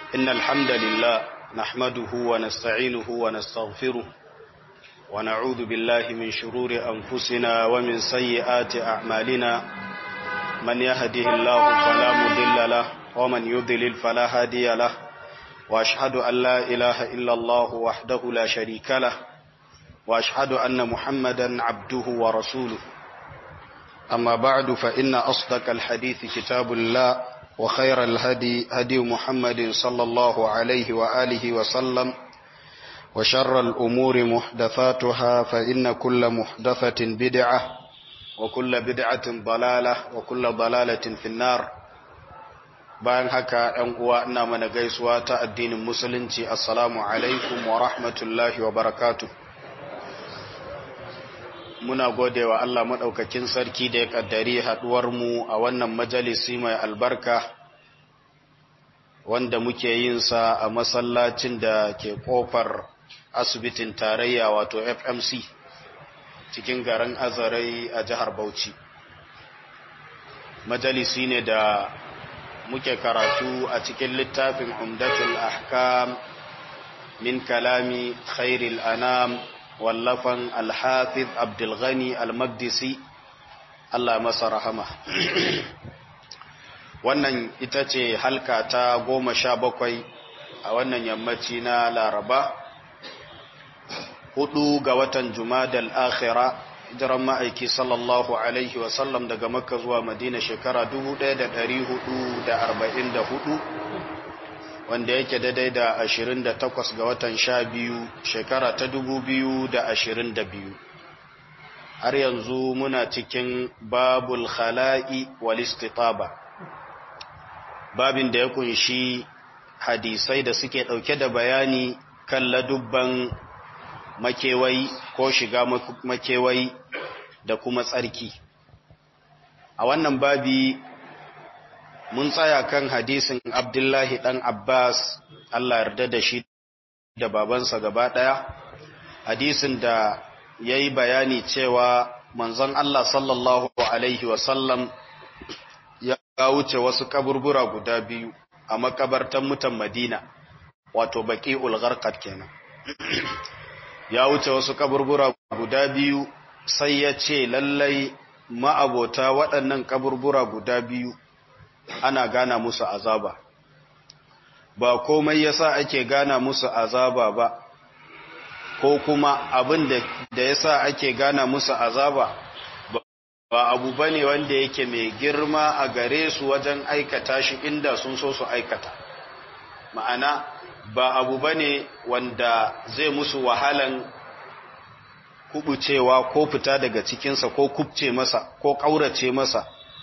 إن الحمد لله نحمده ونستعينه ونستغفره ونعوذ بالله من شرور أنفسنا ومن سيئات أعمالنا من يهده الله فلا مضل له ومن يضلل فلا هادي له وأشهد أن لا إله إلا الله وحده لا شريك له وأشهد أن محمدا عبده ورسوله أما بعد فإن أصدق الحديث كتاب الله وخير الهدي هدي محمد صلى الله عليه وآله وسلم وشر الأمور محدثاتها فإن كل محدثة بدعة وكل بدعة ضلالة وكل ضلالة في النار bayan haka ‘yan uwa ina mana gaisuwa ta addinin musulunci assalamu alaikum wa rahmatullahi wa barakatu muna gode wa Allah maɗaukakin sarki da ya ƙaddari haɗuwarmu a wannan majalisi mai albarka wanda muke yin sa a masallacin da ke ƙofar asibitin tarayya wato fmc cikin garin azarai a jihar bauchi majalisi ne da muke karatu a cikin littafin umdatul ahkam min kalami khairil anam wallafan alhafiz abdulghani almagdisi Allah masa rahama wannan ita ce halka ta goma sha bakwai a wannan yammaci na laraba hudu ga watan jumadal akhira jiran ma'aiki sallallahu alaihi wasallam daga makka zuwa madina shekara 1444 wanda yake daidai da 28 ga watan sha biyu shekara ta 2022 har yanzu muna cikin babul khala'i wal istitaba babin da ya kunshi hadisai da suke dauke da bayani kan ladubban makewayi ko shiga makewayi da kuma tsarki a wannan babi mun tsaya kan hadisin abdullahi dan abbas allah yarda da shi da babansa gaba daya hadisin da ya yi bayani cewa manzon allah sallallahu alaihi wasallam ya wuce wasu kaburbura guda biyu a makabartan mutan madina wato baki ulgarkat kenan ya wuce wasu kaburbura guda biyu sai ya ce lallai ma'abota waɗannan kaburbura guda biyu ana gana musu azaba ba komai yasa ake gana musu azaba ba ko kuma abin da yasa ake gana musu azaba ba abu bane wanda yake mai girma a gare su wajen aikata shi inda sun so su aikata ma'ana ba abu bane wanda zai musu wahalan kubucewa ko fita daga cikinsa ko kubce masa ko ƙaurace masa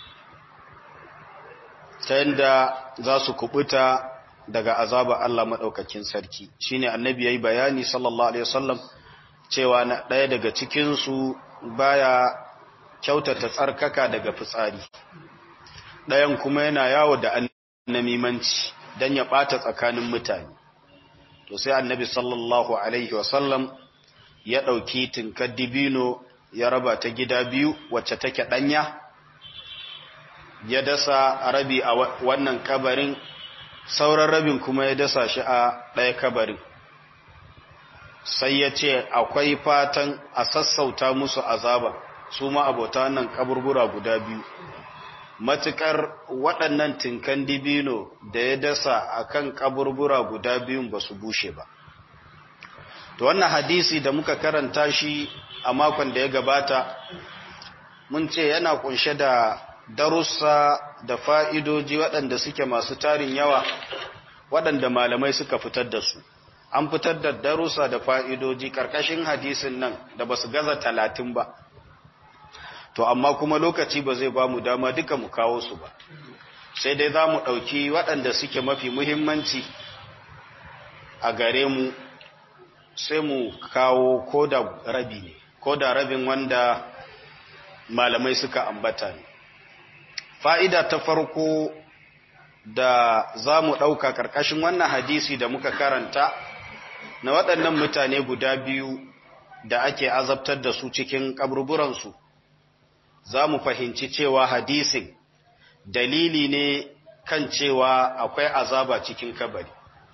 ta yadda za su kubuta daga azaba Allah maɗaukakin sarki shine annabi ya yi bayani sallallahu alaihi wasallam cewa na ɗaya daga cikinsu baya kyautata tsarkaka daga fitsari ɗayan kuma yana yawo da annamimanci don ya ɓata tsakanin mutane to sai annabi sallallahu alaihi wasallam ya ɗauki tinkar dibino ya raba ta gida biyu wacce take ɗanya ya dasa rabi a wannan kabarin sauran rabin kuma ya dasa shi a ɗaya kabarin sai ya ce akwai fatan a sassauta musu azaba su ma abota wannan kaburbura guda biyu matukar waɗannan tinkan dibino da ya dasa akan kaburbura guda biyun ba su bushe ba to wannan hadisi da muka karanta shi a makon da ya gabata mun ce yana kunshe da darussa da fa'idoji waɗanda suke masu tarin yawa waɗanda malamai suka fitar da su an fitar da darussa da fa'idoji ƙarƙashin hadisin nan da ba su gaza talatin ba to amma kuma lokaci ba zai ba mu dama duka mu kawo su ba sai dai za mu ɗauki waɗanda suke mafi muhimmanci a gare mu sai mu kawo ko da rabi ne ko da rabin wanda malamai suka ambata ne fa'ida ta farko da za mu ɗauka ƙarƙashin wannan hadisi da muka karanta na waɗannan mutane guda biyu da ake azabtar da su cikin ƙaburburansu za mu fahimci cewa hadisin dalili ne kan cewa akwai azaba cikin kabari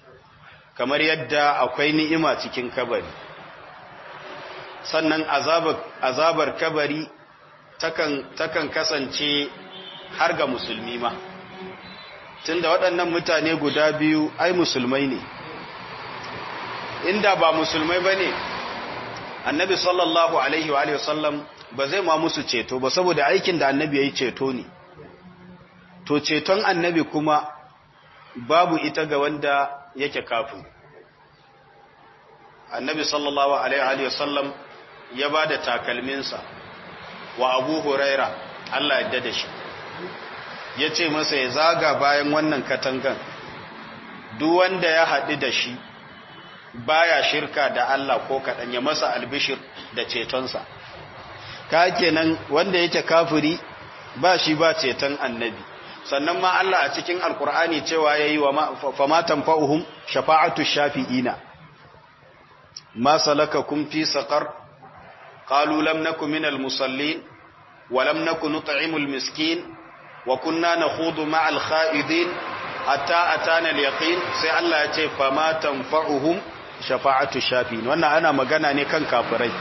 kamar yadda akwai ni'ima cikin kabari sannan azabar, azabar kabari takan, takan kasance har ga musulmi ma tunda waɗannan mutane guda biyu ai musulmai ne inda ba musulmai ba ne annabi sallallahu alaihi wa sallam ba zai ma musu ceto ba saboda aikin da annabi ya yi ceto ne to ceton annabi kuma babu ita ga wanda yake kafin annabi sallallahu alaihi wa sallam ya ba da takalminsa wa abu huraira Allah ya da shi ya ce masa ya zaga bayan wannan katangan duk wanda ya haɗu da shi baya shirka da Allah ko kaɗan ya masa albishir da cetonsa ka kenan wanda yake kafiri ba shi ba ceton annabi sannan ma Allah a cikin alkur'ani cewa yayi wa fama tanfa'uhum shafa'atu shafi'ina ma salakakum fi saqar qalu lam nakum minal musallin wa lam nakun nut'imul miskin wa kunna nakhudu ma'al kha'idin hatta atana al-yaqin sai Allah ya ce fama tanfa'uhum shafa'atu shafi'in wannan ana magana ne kan kafirai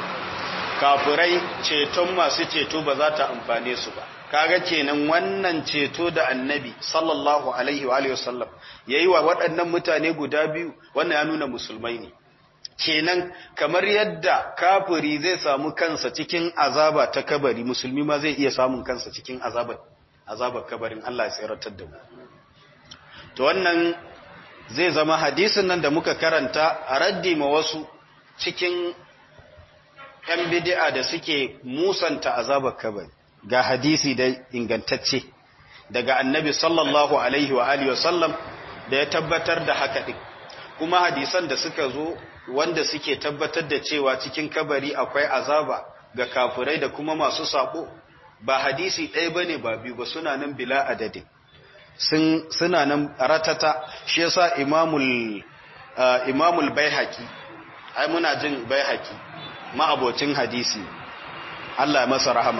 kafirai ceton masu ceto ba za ta amfane su ba kaga kenan wannan ceto da annabi sallallahu alaihi wa alihi wasallam yayi wa waɗannan mutane guda biyu wannan ya nuna musulmai ne kenan kamar yadda kafiri zai samu kansa cikin azaba ta kabari musulmi ma zai iya samun kansa cikin azabar azabar kabarin Allah ya tsiratar da mu to wannan zai zama hadisin nan da muka karanta a raddi ma wasu cikin ‘yan bidi'a da suke musanta azabar kabari ga hadisi da ingantacce daga annabi sallallahu alaihi wa alihi wasallam da ya tabbatar da haka ɗin kuma hadisan da suka zo wanda suke tabbatar da cewa cikin kabari akwai azaba ga kafirai da kuma masu sako ba hadisi ɗaya bane ba biyu ba suna nan bila adadin sun suna nan ratata shi yasa imamul uh, imamul baihaqi ai muna jin baihaqi ma'abocin hadisi Allah ya masa rahama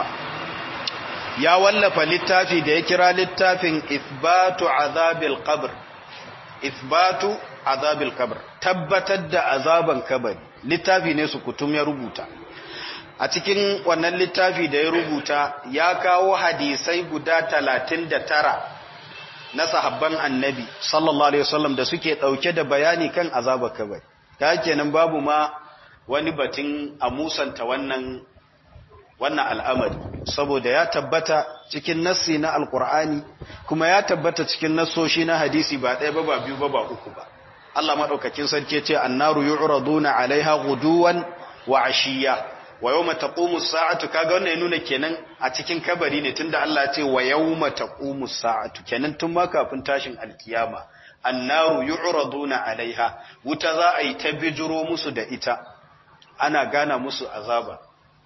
ya wallafa littafi da ya kira littafin ithbatu azabil qabr ithbatu azabil qabr tabbatar da azaban kabari littafi ne su kutum ya rubuta a cikin wannan littafi da ya rubuta ya kawo hadisai guda talatin da tara na sahabban annabi sallallahu alaihi wasallam da suke dauke da bayani kan azabar kabari ta kenan babu ma wani batun a musanta wannan wannan al'amari saboda ya tabbata cikin nassi na alkur'ani kuma ya tabbata cikin nassoshi na hadisi ba ɗaya ba ba biyu ba ba uku ba Allah madaukakin sarki ce annaru yu'raduna alaiha guduwan wa ashiya wa yawma taqumu as-sa'atu kaga wannan ya nuna kenan a cikin kabari ne tunda Allah ya ce wa yawma taqumu as-sa'atu kenan tun ma kafin tashin alkiyama annaru yu'raduna alaiha wuta za a yi ta bijiro musu da ita ana gana musu azaba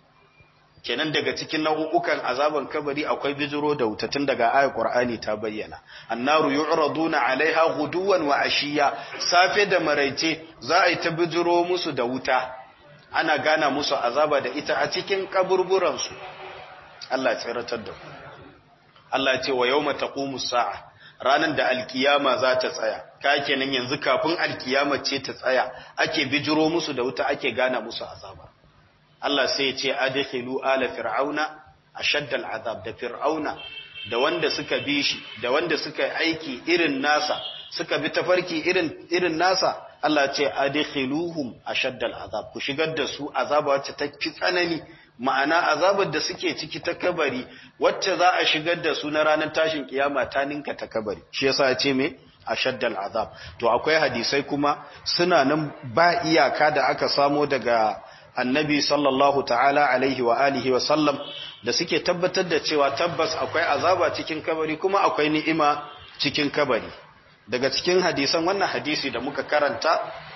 kenan daga cikin nau'ukan azaban kabari akwai bijiro da wuta tun daga ayat qur'ani ta bayyana annaru yu'raduna alaiha ghuduwan wa ashiya safe da maraice za a yi ta bijiro musu da wuta ana gana musu azaba da ita a cikin kaburburan su Allah ya tsiratar da ku Allah ya ce wa yawma taqumu sa'a ranan da alkiyama za ta tsaya ka kenan yanzu kafin alkiyama ce ta tsaya ake bijiro musu da wuta ake gana musu azaba Allah sai ya ce adkhilu ala fir'auna ashadda al'azab da fir'auna da wanda suka bi shi da wanda suka aiki irin nasa suka bi tafarki irin irin nasa Allah ce adkhiluhum ashadda al'azab ku shigar da su azaba wacce ta fi tsanani ma'ana azabar da suke ciki ta kabari wacce za a shigar da su na ranar tashin kiyama ta ninka ta kabari shi yasa ya ce me ashadda al'azab to akwai hadisai kuma suna nan ba iyaka da aka samo daga annabi sallallahu ta'ala alaihi wa alihi wa sallam da suke tabbatar da cewa tabbas akwai azaba cikin kabari kuma akwai ni'ima cikin kabari daga cikin hadisan wannan hadisi da muka karanta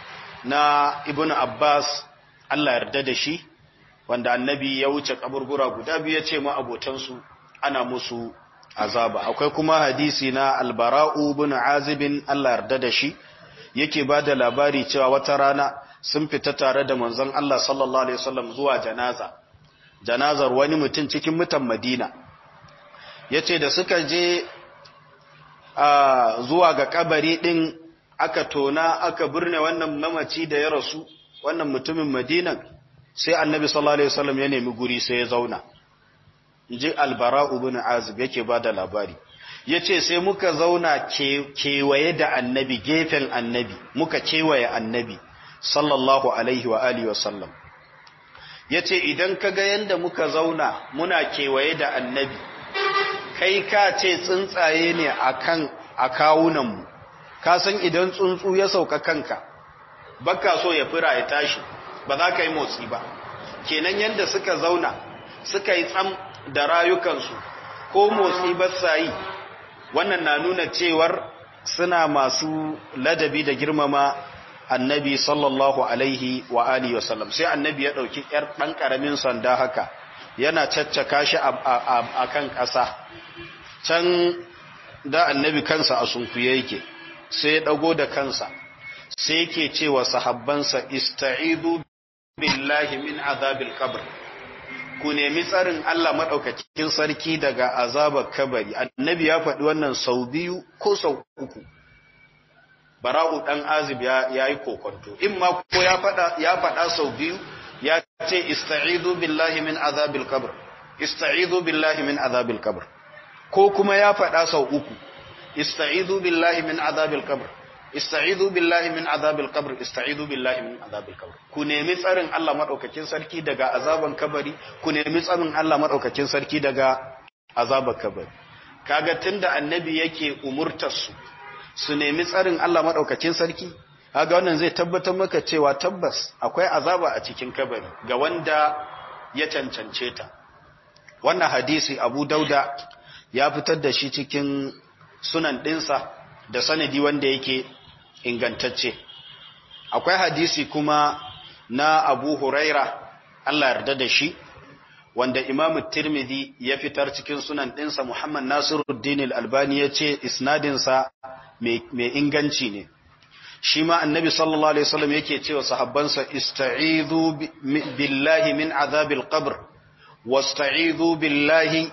na ibnu abbas Allah yarda da shi wanda annabi ya wuce kaburbura guda biyu ya ce ma abotansu ana musu azaba akwai kuma hadisi na albara'u ibn azibin Allah yarda da shi yake ba da labari cewa wata rana sun fita tare da manzon Allah sallallahu alaihi wasallam zuwa janaza janazar wani mutum cikin mutan Madina yace da suka je zuwa ga kabari din aka tona aka birne wannan mamaci da ya rasu wannan mutumin madinan sai annabi sallallahu alaihi wasallam ya nemi guri sai ya zauna inji albara ibn azib yake bada labari yace sai muka zauna kewaye da annabi gefen annabi muka kewaye annabi sallallahu alaihi wa alihi wasallam yace idan kaga yanda muka zauna muna kewaye da annabi kai ka ce tsuntsaye ne akan akawunan mu ka san idan tsuntsu ya sauka kanka baka so ya fira ya tashi ba za ka yi motsi ba kenan yanda suka zauna suka yi tsam da rayukansu ko motsi ba sa yi wannan na nuna cewar suna masu ladabi da girmama annabi sallallahu alaihi wa alihi wasallam sai annabi ya dauki yar dan karamin sanda haka yana caccaka shi a kan ƙasa can da annabi kansa a sunkuye yake sai ya dago da kansa sai yake cewa sahabbansa ista'idu billahi min azabil qabr ku nemi tsarin Allah madaukakin sarki daga azabar kabari annabi ya faɗi wannan sau biyu ko sau uku bara'u dan azib ya yayi kokonto in ma ko ya faɗa ya faɗa sau biyu ya ce ista'idu billahi min azabil qabr ista'idu billahi min azabil qabr ko kuma ya faɗa sau uku ista'idu billahi min azabil qabr ista'idu billahi min azabil qabr ista'idu billahi min azabil qabr ku nemi tsarin Allah madaukakin sarki daga azaban kabari ku nemi tsarin Allah madaukakin sarki daga azaban kabari kaga tunda annabi yake umurtar su su nemi tsarin Allah madaukakin sarki kaga wannan zai tabbatar maka cewa tabbas akwai azaba a cikin kabari ga wanda ya cancance ta wannan hadisi Abu Dauda ya fitar da shi cikin sunan dinsa da sanadi wanda yake ingantacce akwai hadisi kuma na Abu Huraira Allah yarda da shi wanda Imam Tirmidhi ya fitar cikin sunan ɗinsa Muhammad Nasiruddin Al-Albani ya ce isnadinsa mai inganci ne shi ma annabi sallallahu alaihi wasallam yake cewa sahabbansa ista'idhu billahi min azabil qabr wasta'idhu billahi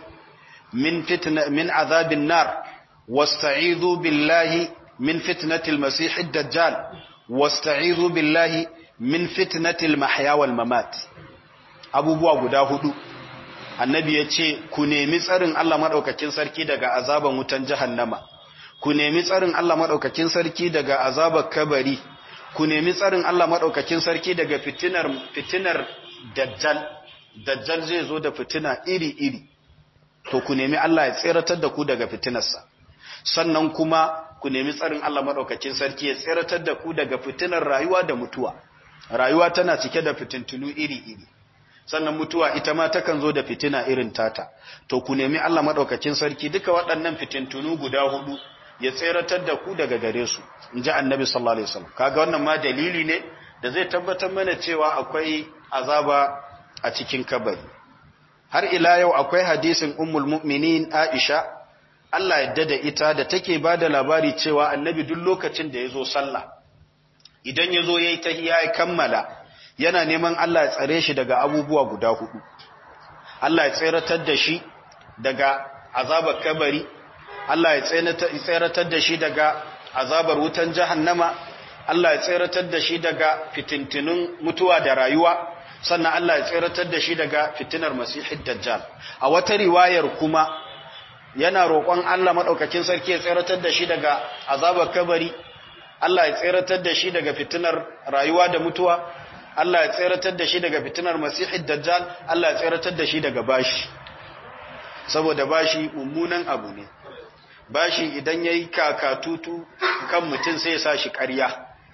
min fitna min azabin nar wasta'idhu billahi min fitnatil masih ad-dajjal wasta'idhu billahi min fitnatil mahya wal mamat abubuwa guda hudu annabi ya ce ku nemi tsarin Allah madaukakin sarki daga azaban wutan jahannama ku nemi tsarin Allah madaukakin sarki daga azabar kabari ku nemi tsarin Allah madaukakin sarki daga fitinar fitinar dajjal dajjal zai zo da fitina iri iri to ku nemi Allah ya tseratar da ku daga fitinarsa sannan kuma ku nemi tsarin Allah madaukakin sarki ya tseratar da ku daga fitinar rayuwa da mutuwa rayuwa tana cike da fitintunu iri iri sannan mutuwa ita ma takan zo da fitina irin tata to ku nemi Allah madaukakin sarki duka waɗannan fitintunu guda hudu ya tseratar da ku daga gare su in ji annabi sallallahu alaihi wasallam kaga wannan ma dalili ne da zai tabbatar mana cewa akwai azaba a cikin kabari har ila yau akwai hadisin ummul mu'minin Aisha Allah yadda da ita da take bada labari cewa annabi duk lokacin da yazo sallah idan yazo yayi tahiyya ya kammala yana neman Allah ya tsare shi daga abubuwa guda hudu Allah ya tseratar da shi daga azabar kabari Allah ya tseratar da shi daga azabar wutan jahannama Allah ya tseratar da shi daga fitintunun mutuwa da rayuwa sannan Allah ya tseratar da shi daga fitinar masihid dajjal a wata riwayar kuma yana roƙon Allah madaukakin sarki ya tseratar da shi daga azabar kabari Allah ya tseratar da shi daga fitinar rayuwa da mutuwa Allah ya tseratar da shi daga fitinar masihid dajjal Allah ya tseratar da shi daga bashi saboda bashi mummunan abu ne bashi idan ya yi kakatutu kan mutum sai ya sa shi ƙarya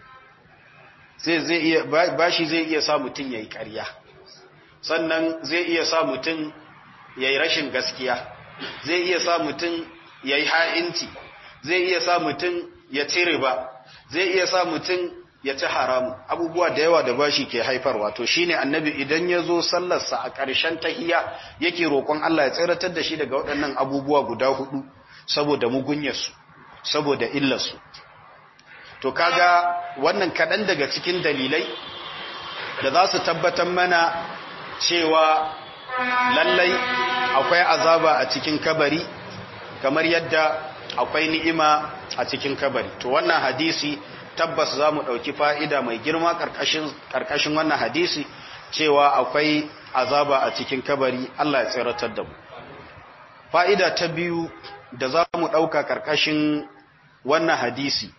bashi zai iya sa mutum ya yi ƙarya sannan zai iya sa mutum ya yi rashin gaskiya zai iya sa mutum ya yi ha'inci zai iya sa mutum ya cire ba zai iya sa mutum ya ci haramu abubuwa da yawa da bashi ke haifarwa to shine annabi idan ya zo sallarsa a ƙarshen tahiya yake roƙon Allah ya tsiratar da shi daga waɗannan abubuwa guda hudu saboda mugunyarsu saboda illarsu to kaga wannan kaɗan daga cikin dalilai da za su tabbatar mana cewa lallai akwai azaba a cikin kabari kamar yadda akwai ni'ima a cikin kabari to wannan hadisi tabbas za mu ɗauki fa'ida mai girma ƙarƙashin wannan hadisi cewa akwai azaba a cikin kabari Allah ya tsiratar da mu fa'ida ta biyu da za mu ɗauka ƙarƙashin wannan hadisi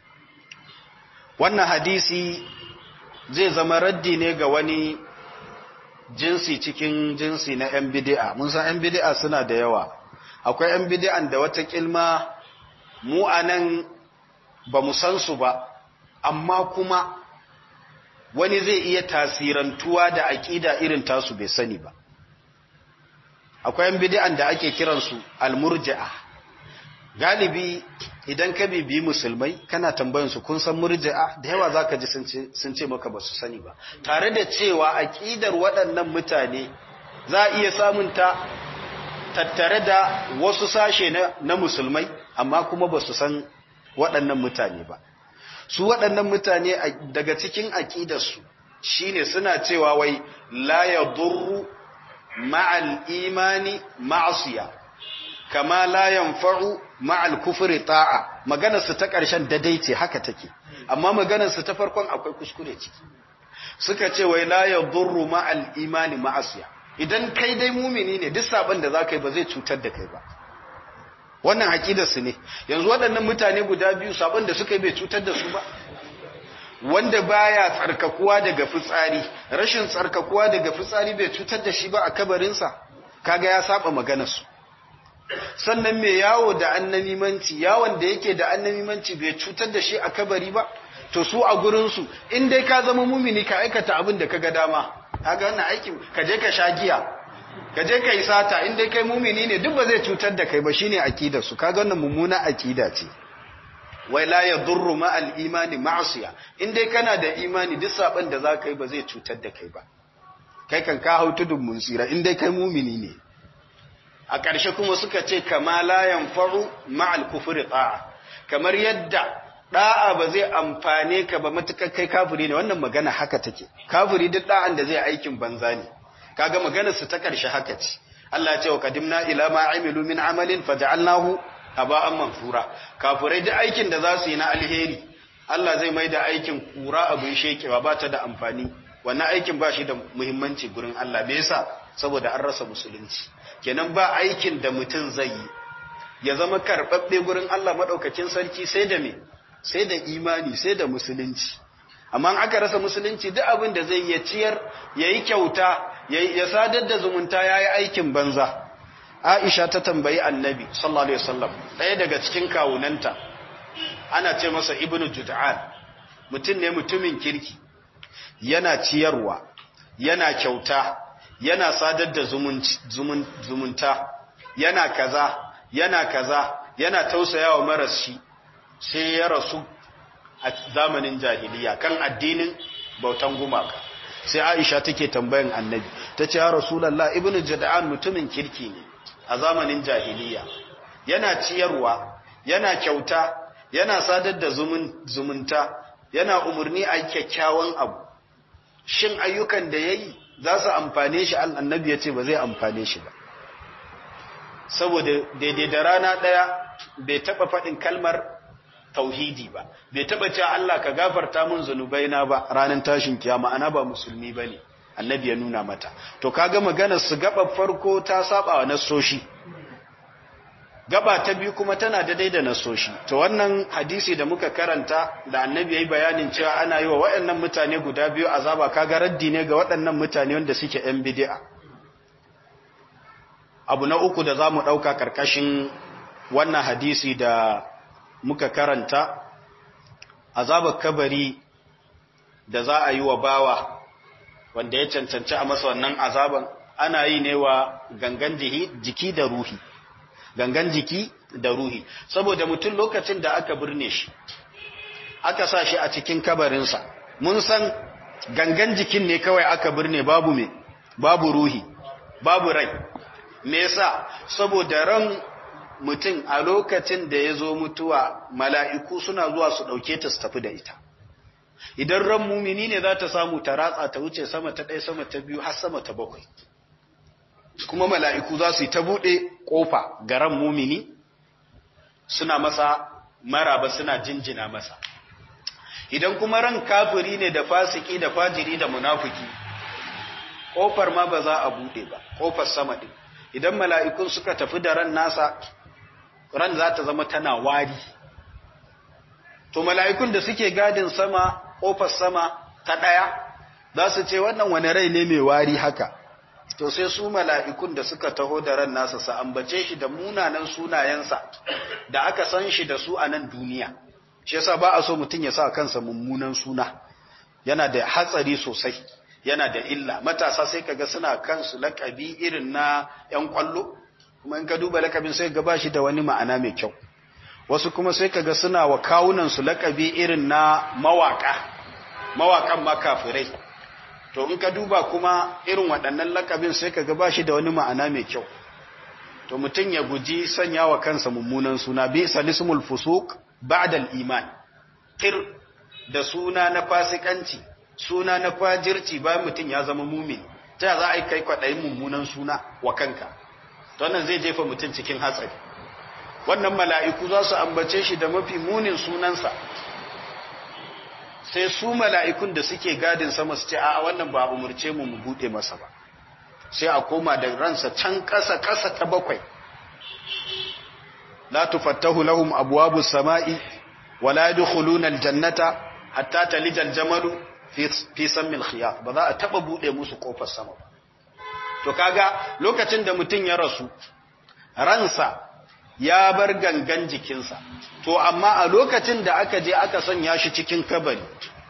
wannan hadisi zai zama raddi ne ga wani jinsi cikin jinsi na ‘yan bidi'a mun san ‘yan bidi'a suna da yawa akwai ‘yan bidi'an da wata kilma mu a nan ba mu san su ba amma kuma wani zai iya tasirantuwa da aƙida irin tasu bai sani ba akwai ‘yan bidi'an da ake kiransu almurja'a galibi idan ka bibi musulmai kana tambayansu kun san murji'a da yawa zaka ji sun ce maka ba su sani ba tare da cewa aqidar waɗannan mutane za a iya samun ta tattare da wasu sashe na, na musulmai amma kuma ba su san waɗannan mutane ba su waɗannan mutane daga cikin aqidarsu shine suna cewa wai la yadurru ma'al imani ma'asiya kama la yanfa'u ma'al kufri ta'a maganar su ta ƙarshen dadai ce haka take amma maganar su ta farkon akwai kuskure ciki suka ce wai la yadurru ma'al imani ma'asiya idan kai dai mumini ne duk sabon da zaka yi ba zai cutar da kai ba wannan aqidar su ne yanzu waɗannan mutane guda biyu sabon da suka yi bai cutar da su ba wanda baya tsarkakuwa daga fitsari rashin tsarkakuwa daga fitsari bai cutar da shi ba a kabarinsa kaga ya saba maganar su sannan mai yawo da annamimanci yawon da yake da annamimanci bai cutar da shi a kabari ba to su a gurinsu in dai ka zama mumini ka aikata abin da ka ga dama kaga wannan aikin ka je ka sha giya ka je ka yi sata in dai kai mumini ne duk ba zai cutar da kai ba shine akidar su kaga wannan mummuna akida ce wai la yadurru ma al imani ma'siya in dai kana da imani duk saban da za ka yi ba zai cutar da kai ba kai kan ka hau tudun mun tsira in dai kai mumini ne a ƙarshe kuma suka ce kama la yanfa'u ma'al kufri ta'a kamar yadda da'a ba zai amfane ka ba matukar kai kafiri ne wannan magana haka take kafiri duk da'an da zai aikin banza ne kaga maganar su ta ƙarshe haka ce Allah ya ce wa qadimna ila ma amilu min amalin faj'alnahu aba'an manfura kafirai duk aikin da za su yi na alheri Allah zai mai da aikin kura abin shekewa ba ta da amfani wannan aikin ba shi da muhimmanci gurin Allah me yasa saboda an rasa musulunci kenan ba aikin da mutum zai yi ya zama karɓaɓɓe gurin Allah maɗaukakin sarki sai da me sai da imani sai da musulunci amma aka rasa musulunci duk abin da zai ya ciyar ya yi kyauta ya sadar da zumunta ya yi aikin banza aisha ta tambayi annabi sallallahu alaihi wasallam ɗaya daga cikin kawunanta ana ce masa ibnu jud'an mutum ne mutumin kirki yana ciyarwa yana kyauta yana sadar da zumunta yana kaza yana kaza yana tausayawa maras shi sai ya rasu a zamanin jahiliya kan addinin bautan gumaka sai Aisha take tambayan Annabi tace ya Rasulullah ibnu Jad'an mutumin kirki ne a zamanin jahiliya yana ciyarwa yana kyauta yana sadar da zumunta yana umurni a kyakkyawan abu shin ayyukan da yayi za su amfane shi annabi ya ce ba zai amfane shi ba saboda daidai da rana ɗaya bai taɓa faɗin kalmar tauhidi ba bai taɓa cewa Allah ka gafarta mun zunubaina ba ranar tashin kiyama ana ba musulmi ba ne annabi ya nuna mata to kaga maganar su gaba farko ta saba wa nasoshi gaba ta biyu kuma tana daidai da nasoshi to wannan hadisi da muka karanta da annabi yayi bayanin cewa ana yi wa waɗannan mutane guda biyu azaba kaga raddi ne ga waɗannan mutane wanda suke yan bid'a abu na uku da zamu dauka karkashin wannan hadisi da muka karanta azabar kabari da za a yi wa bawa wanda ya cancanci a masa wannan azaban ana yi ne wa gangan jiki da ruhi gangan jiki da ruhi saboda mutum lokacin da aka birne shi aka sa shi a cikin kabarinsa mun san gangan jikin ne kawai aka birne babu me babu ruhi babu rai me yasa saboda ran mutum a lokacin da ya zo mutuwa mala'iku suna zuwa su ɗauke ta su tafi da ita idan ran mumini ne za ta samu ta ratsa ta wuce sama ta ɗaya sama ta biyu har sama ta bakwai kuma mala'iku za su yi ta buɗe ƙofa ga ran mumini suna masa maraba suna jinjina masa idan kuma ran kafiri ne da fasiki da fajiri da munafiki kofar ma ba za a bude ba kofar sama din idan mala'ikun suka tafi da ran nasa ran za ta zama tana wari to mala'ikun da suke gadin sama kofar sama ta daya za su ce wannan wani rai ne mai wari haka to sai su mala'ikun da suka taho da ran nasa sa ambace shi da munanan sunayensa da aka san shi da su a nan duniya shi yasa ba a so mutum ya sa kansa mummunan suna yana da hatsari sosai yana da illa matasa sai kaga suna kansu lakabi irin na yan kwallo kuma in ka duba lakabin sai ga bashi da wani ma'ana mai kyau wasu kuma sai kaga suna wa kawunan su lakabi irin na mawaka mawakan makafirai to in ka duba kuma irin waɗannan lakabin sai kaga bashi da wani ma'ana mai kyau to mutum ya guji sanya wa kansa mummunan suna bi salismul fusuq ba'da al-iman tir da suna na fasikanci suna na fajirci bayan mutum ya zama mumin ta za a yi kai kwaɗayin mummunan suna wa kanka to wannan zai jefa mutum cikin hatsari wannan mala'iku za su ambace shi da mafi munin sunansa sai su mala'ikun da suke gadin sama su ce a wannan ba umurce mu mu buɗe masa ba sai a koma da ransa can ƙasa ƙasa ta bakwai la tufattahu lahum abwabus sama'i wala yadkhuluna aljannata hatta talijal jamalu fi sammil khiyar ba za a taba bude musu kofar sama ba to kaga lokacin da mutum ya rasu ransa ya bar gangan jikinsa to amma a lokacin da aka je aka sanya shi cikin kabari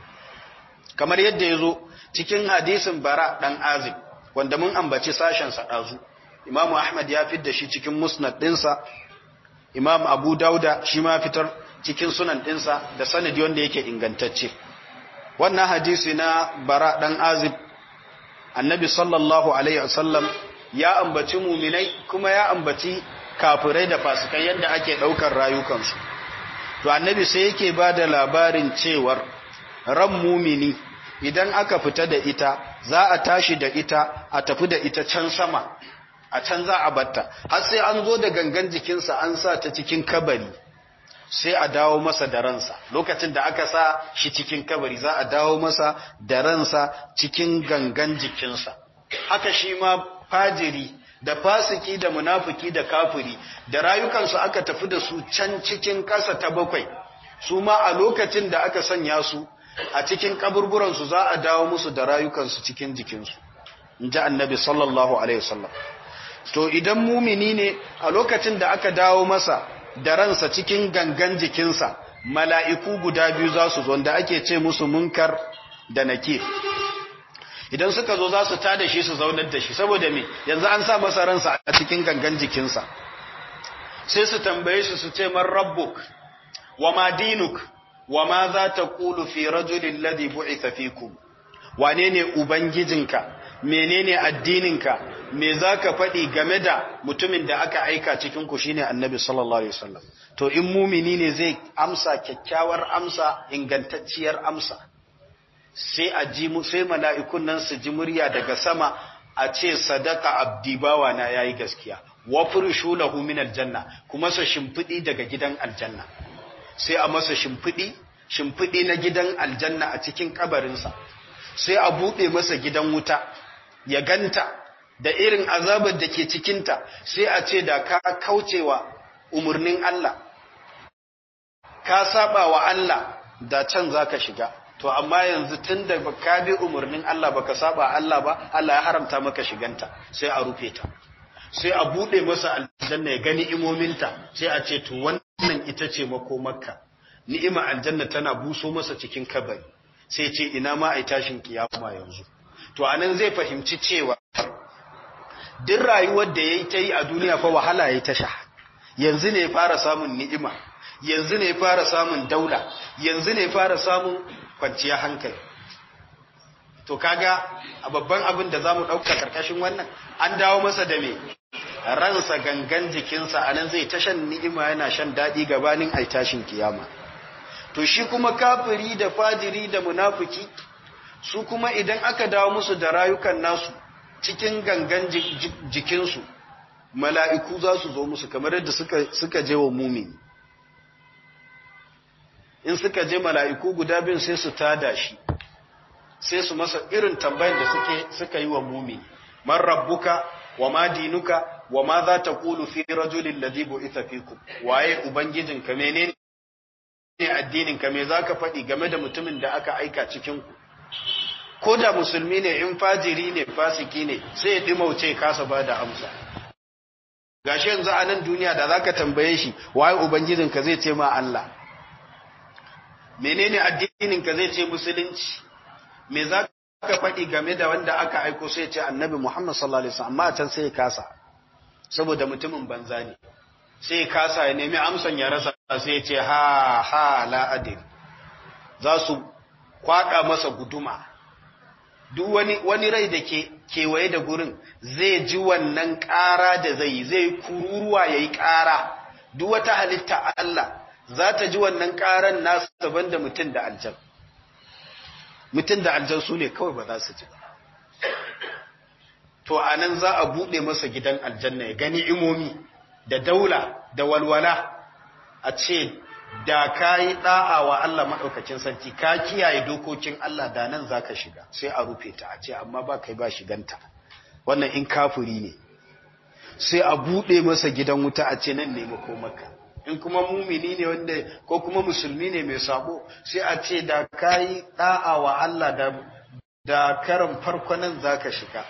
kamar yadda ya zo cikin hadisin bara dan azib wanda mun ambaci sashen sa dazu imamu ahmad ya fidda shi cikin musnad dinsa imam abu dauda shi ma fitar cikin sunan dinsa da sanadi wanda yake ingantacce wannan hadisi na bara dan azib annabi sallallahu alaihi wasallam ya ambaci muminai kuma ya ambaci kafirai da fasikai yadda ake daukar rayukansu to annabi sai yake ba da labarin cewar ran mumini idan aka fita da ita za a tashi da ita a tafi da ita can sama a can za a batta har sai an zo da gangan jikinsa an sa ta cikin kabari sai a dawo masa da ransa lokacin da aka sa shi cikin kabari za a dawo masa da ransa cikin gangan jikinsa haka shi ma fajiri da fasiki da munafiki da kafiri da rayukansu aka tafi da su can cikin ƙasa ta bakwai su ma a lokacin da aka sanya su a cikin kaburburansu za a dawo musu da rayukansu cikin jikinsu in ji annabi sallallahu alaihi wasallam to idan mumini ne a lokacin da aka dawo masa da ransa cikin gangan jikinsa mala'iku guda biyu za su zo da ake ce musu munkar da nakir idan suka zo za su tada shi su zaunar da shi saboda me yanzu an sa masa ransa a cikin gangan jikinsa sai su tambaye shi su ce man rabbuk wa ma dinuk wa ma za ta kulu fi rajulin ladhi bu'itha fikum wane ne ubangijinka menene addininka me zaka faɗi game da mutumin da aka aika cikin ku shine annabi sallallahu alaihi wasallam to in mumini ne zai amsa kyakkyawar amsa ingantacciyar amsa sai a ji sai mala'ikun nan su ji murya daga sama a ce sadaka abdi bawa na yayi gaskiya wa furshu lahu min aljanna kuma sa shimfidi daga gidan aljanna sai a masa shimfidi shimfidi na gidan aljanna a cikin kabarinsa sai a bude masa gidan wuta ya ganta da irin azabar da ke cikinta sai a ce da ka kaucewa umarnin Allah ka saba wa Allah da can zaka shiga to amma yanzu tun da ka bi umarnin Allah baka saba Allah ba Allah ya haramta maka shiganta sai a rufe ta sai a bude masa aljanna ya gani imominta sai a ce to wannan ita ce makomarka ni'ima aljanna tana buso masa cikin kabari sai ce ina ma ai tashin kiyama yanzu to anan zai fahimci cewa duk rayuwar da yayi ta yi a duniya fa wahala yayi ta sha yanzu ne fara samun ni'ima yanzu ne fara samun daula yanzu ne fara samun kwanciyar hankali to kaga a babban abin da zamu dauka karkashin wannan an dawo masa da me ransa gangan jikinsa anan zai ta shan ni'ima yana shan dadi gabanin ai tashin kiyama to shi kuma kafiri da fajiri da munafiki su kuma idan aka dawo musu da rayukan nasu cikin gangan jikinsu mala'iku za su zo musu kamar yadda suka suka je wa mumini in suka je mala'iku guda bin sai su tada shi sai su masa irin tambayar da suke suka yi wa mumi man rabbuka wa ma dinuka wa ma za ta kulu fi rajulin ladhi bu'itha fikum waye ubangijinka menene addininka me zaka faɗi game da mutumin da aka aika cikin ku ko da musulmi ne in fajiri ne fasiki ne sai ya dimauce kasa ba da amsa gashi yanzu a nan duniya da zaka tambaye shi waye ubangijinka zai ce ma Allah menene addininka zai ce musulunci me za ka faɗi game da wanda aka aiko sai ce annabi Muhammad sallallahu alaihi wasallam amma can sai ya kasa saboda mutumin banza ne sai ya kasa ya nemi amsan ya rasa sai ya ce ha ha la adil za su kwada masa guduma duk wani wani rai da ke kewaye da gurin zai ji wannan ƙara da zai zai kururuwa yayi ƙara duk wata halitta Allah za ta ji wannan ƙaran nasu daban da mutum da aljan mutum da aljan su ne kawai ba za su ji to a nan za a buɗe masa gidan aljanna ya gani imomi da daula da walwala a ce da ka yi ɗa'a wa Allah maɗaukacin sarki ka kiyaye dokokin Allah da nan za ka shiga sai a rufe ta a ce amma ba kai ba shiganta wannan in kafuri ne sai a buɗe masa gidan wuta a ce nan ne makomaka in kuma mumini ne wanda ko kuma musulmi ne mai sabo sai a ce da kayi da'a wa Allah da da karan farko nan zaka shiga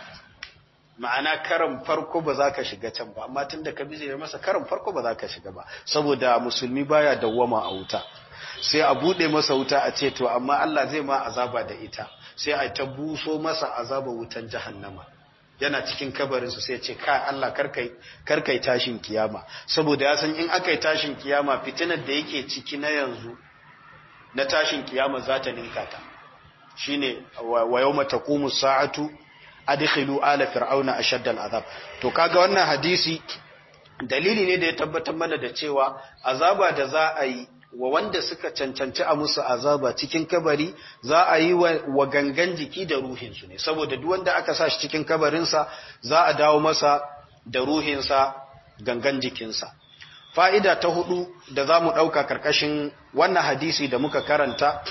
ma'ana karan farko ba za ka shiga can ba amma tunda ka bize masa karan farko ba za ka shiga ba saboda musulmi baya dawwama a wuta sai a bude masa wuta a ce to amma Allah zai ma azaba da ita sai a ta buso masa azaba wutan jahannama yana cikin kabarinsu sai ce ka Allah karkai tashin kiyama saboda ya san in aka yi tashin kiyama fitinar da yake ciki na yanzu na tashin kiyama za ta ninka ta shine wa yawma taqumu sa'atu adkhilu ala fir'auna ashaddal azab to kaga wannan hadisi dalili ne da ya tabbatar mana da cewa azaba da za a yi wa wanda suka cancanci a musu azaba cikin kabari za a yi wa gangan jiki da ruhinsu ne saboda duk wanda aka sa shi cikin kabarinsa za a dawo masa da ruhinsa gangan jikinsa fa'ida ta hudu da za mu ɗauka ƙarƙashin wannan hadisi da muka karanta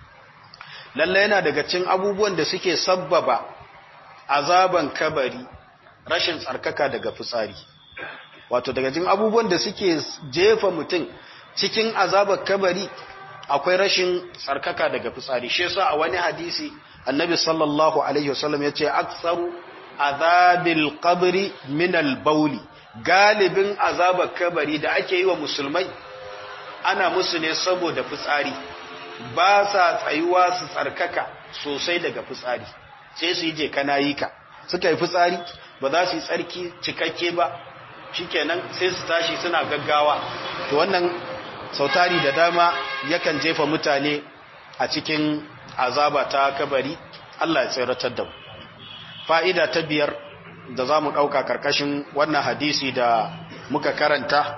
lalle yana daga cin abubuwan da suke sabbaba azaban kabari rashin tsarkaka daga fitsari wato daga cin abubuwan da suke jefa mutum cikin azabar kabari akwai rashin tsarkaka daga fitsari shi yasa a wani hadisi annabi sallallahu alaihi wasallam yace aktsaru azabil qabri min al bauli galibin azabar kabari da ake yi wa musulmai ana musu ne saboda fitsari ba sa tsayuwa su tsarkaka sosai daga fitsari sai su yi je kana yi ka suka yi fitsari ba za su yi tsarki cikakke ba shikenan sai su tashi suna gaggawa to wannan sautari da dama yakan jefa mutane a cikin azaba ta kabari Allah ya tsiratar da mu fa'ida ta biyar da za mu ɗauka ƙarƙashin wannan hadisi da muka karanta